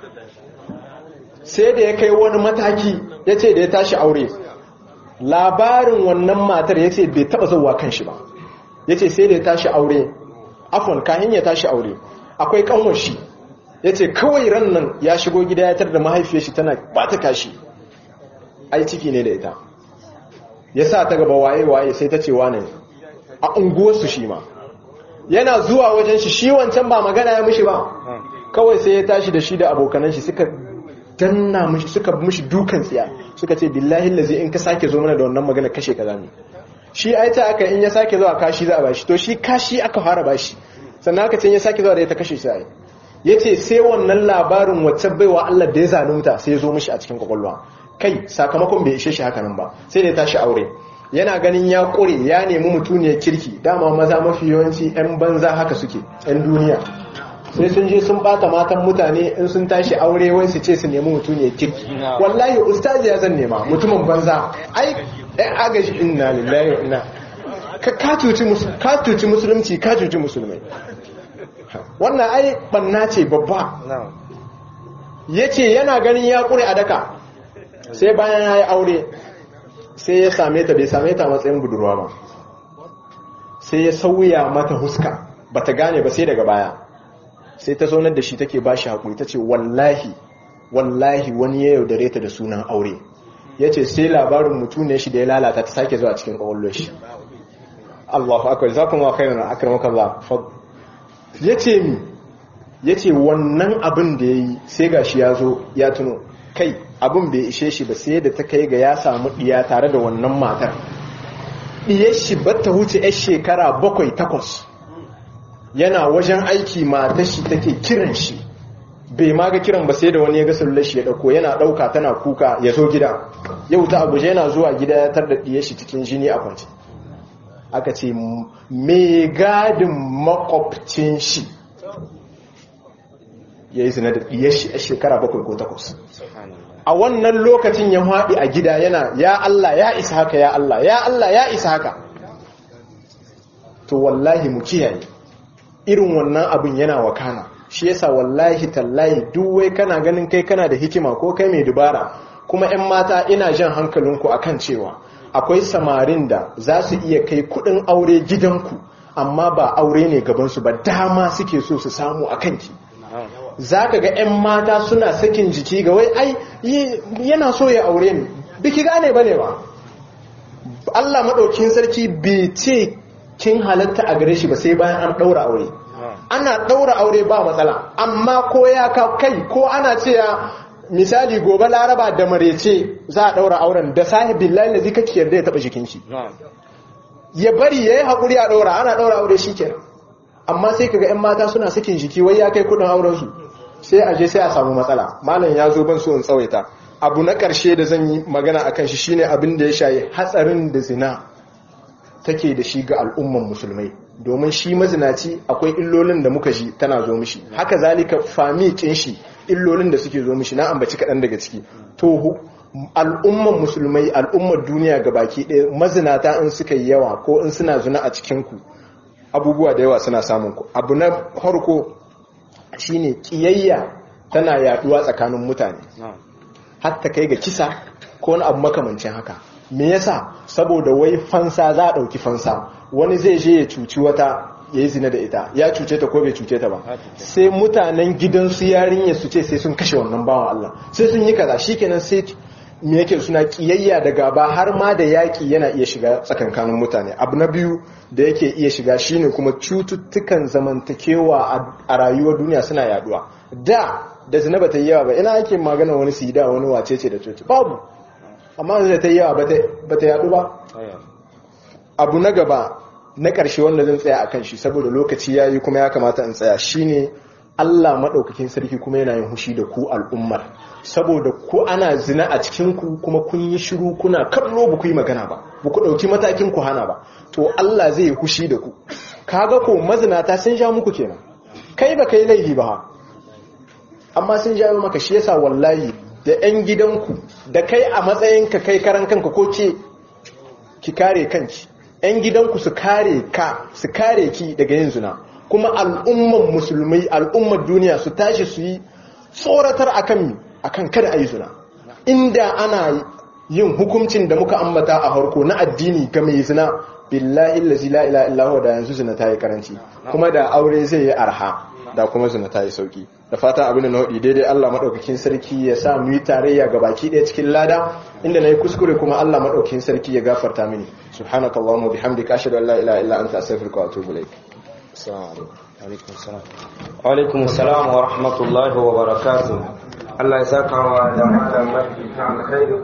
sai da ya kai wani mataki ya ce da ya tashi aure labarin wannan matar ya ce bai taba zauwa kan shi ba ya ce sai da ya tashi aure afon kayan ya tashi aure akwai kanwar shi ya ce kawai ran nan ya shigo gida ya tar da mahaifiyar shi tana ba ta kashi ai ciki ne da ita ya sa ta gaba waye-waye sai ta ce wane a unguwarsu shi ma yana zuwa wajen shi shi wancan ba magana ya mishi ba kawai sai ya tashi da shi da abokanan shi suka danna mishi suka mishi dukan tsiya suka ce billahi lazi in ka sake zo mana da wannan magana kashe ka zamu shi ai ta aka in ya sake zuwa kashi za a bashi to shi kashi aka fara bashi sannan aka ce in ya sake zuwa da ta kashe shi ai yace sai wannan labarin wacce baiwa Allah da ya zalunta sai ya zo mishi a cikin kwakwalwa kai sakamakon bai ishe shi haka nan ba sai da ya tashi aure yana ganin ya kure ya nemi mutuniyar kirki dama maza mafi yawanci 'yan banza haka suke 'yan duniya sai sun je sun bata matan mutane in sun tashi aure wai su ce su nemi mutuniyar kirki wallahi ustazi ya zan nema mutumin banza ai ɗan agaji inna lillahi wa inna ka cuci musulunci ka cuci musulmai wannan ai banna ce babba ya ce yana ganin ya kure a daka sai bayan ya yi aure sai ya same ta bai same ta matsayin budurwa ba sai ya sauya mata huska bata gane ba sai daga baya sai ta zaunar da shi take ba shi haƙuri ta ce wallahi wallahi wani ya yaudare ta da sunan aure ya ce sai labarin mutu ne shi da ya lalata ta sake zuwa cikin ƙwallon shi Allahu akwai za kuma kai na akramaka Allah ya ce mi ya ce wannan abin da ya yi sai ga shi ya zo ya tuno kai abin bai ishe shi ba sai da ta kai ga ya samu ɗiya tare da wannan matar ɗiyar shi ba ta huce 'yar shekara bakwai takwas yana wajen aiki matar shi take kiran shi bai ma ga kiran ba sai da wani ya ga sallar shi ya dauko yana dauka tana kuka ya zo gida yau ta abuja yana zuwa gida ya tar da diyar shi cikin jini a kwance aka ce me gadin makwabcin shi ya yi zina da diyar shi a shekara bakwai ko takwas a wannan lokacin ya haɗi a gida yana ya Allah ya isa haka ya Allah ya Allah ya isa haka to wallahi mu kiyaye irin wannan abin yana wakana shi yasa wallahi tallahi duk wai kana ganin kai kana da hikima ko kai mai dubara kuma 'yan mata ina jan hankalinku akan cewa akwai samarin da za su iya kai kudin aure gidanku amma ba aure ne gabansu ba dama suke so su samu a kanki za ka ga 'yan mata suna sakin jiki ga wai ai yana so ya aure ni biki gane ba ne ba Allah maɗaukin sarki bai ce kin halatta a gare shi ba sai bayan an ɗaura aure ana ɗaura aure ba matsala amma ko ya ka kai ko ana cewa misali gobe laraba da marece za a ɗaura auren da sahibin lalai zai kake yarda ya taɓa jikin shi ya bari ya yi haƙuri a ɗaura ana ɗaura aure shi kenan amma sai kaga 'yan mata suna sakin jiki wai ya kai kuɗin aurensu sai a je sai a samu matsala malam ya zo ban so in tsawaita abu na ƙarshe da zan yi magana akan shi shine abin da ya shayi hatsarin da zina take da shi ga al'umman musulmai domin shi mazinaci akwai illolin da muka ji tana zo mishi haka zalika fami kin shi illolin da suke zo mishi na ambaci kaɗan daga ciki to al'umman musulmai al'ummar duniya ga baki ɗaya mazinata in suka yi yawa ko in suna zina a cikinku abubuwa da yawa suna samun ku abu na farko shine kiyayya tana yaduwa tsakanin mutane hatta kai ga kisa ko wani abu makamancin haka me yasa saboda wai fansa za a ɗauki fansa wani zai je ya cuci wata ya yi zina da ita ya cuce ta ko bai cuce ta ba sai mutanen gidansu yarinya su ce sai sun kashe wannan bawan Allah sai sun yi kaza shikenan sai me yake suna kiyayya da gaba har ma da yaki yana iya shiga tsakankanin mutane abu na biyu da yake iya shiga shine kuma cututtukan zamantakewa a rayuwar duniya suna yaduwa da da zina bata yi yawa ba ina ake magana wani sida wani wacece da cuci babu amma da ta yi yawa ba ta yadu ba abu na gaba na ƙarshe wanda zan tsaya a kan shi saboda lokaci ya yi kuma ya kamata in tsaya shine Allah maɗaukakin sarki kuma yana yin hushi da ku al'ummar saboda ku ana zina a cikinku kuma kun yi shiru kuna kallo ba ku yi magana ba ba ku ɗauki matakin ku hana ba to Allah zai yi hushi da ku kaga ko mazinata sun sha muku kenan kai ba kai laifi ba amma sun jawo maka shi yasa wallahi da 'yan gidanku da kai a matsayinka kai karan kanka ko ke ki kare kanki 'yan gidanku su kare ka su kare ki daga yin zina kuma al'umman musulmai al'ummar duniya su tashi su yi tsoratar akan akan kada a yi zina inda ana yin hukuncin da muka ambata a harko na addini ga mai zina billahi allazi la ilaha illa da yanzu zina ta yi karanci kuma da aure zai yi arha da kuma zina ta yi sauki da fatan abin da na hudi daidai Allah madaukakin sarki ya sa mu yi tarayya ga baki ɗaya cikin lada inda nayi kuskure kuma Allah madaukakin sarki ya gafarta mini subhanakallahumma bihamdika ashhadu an la ilaha illa anta astaghfiruka wa atubu ilaik assalamu alaikum wa alaikum assalam wa rahmatullahi wa barakatuh Allah ya saka wa da malam mafi alkhairi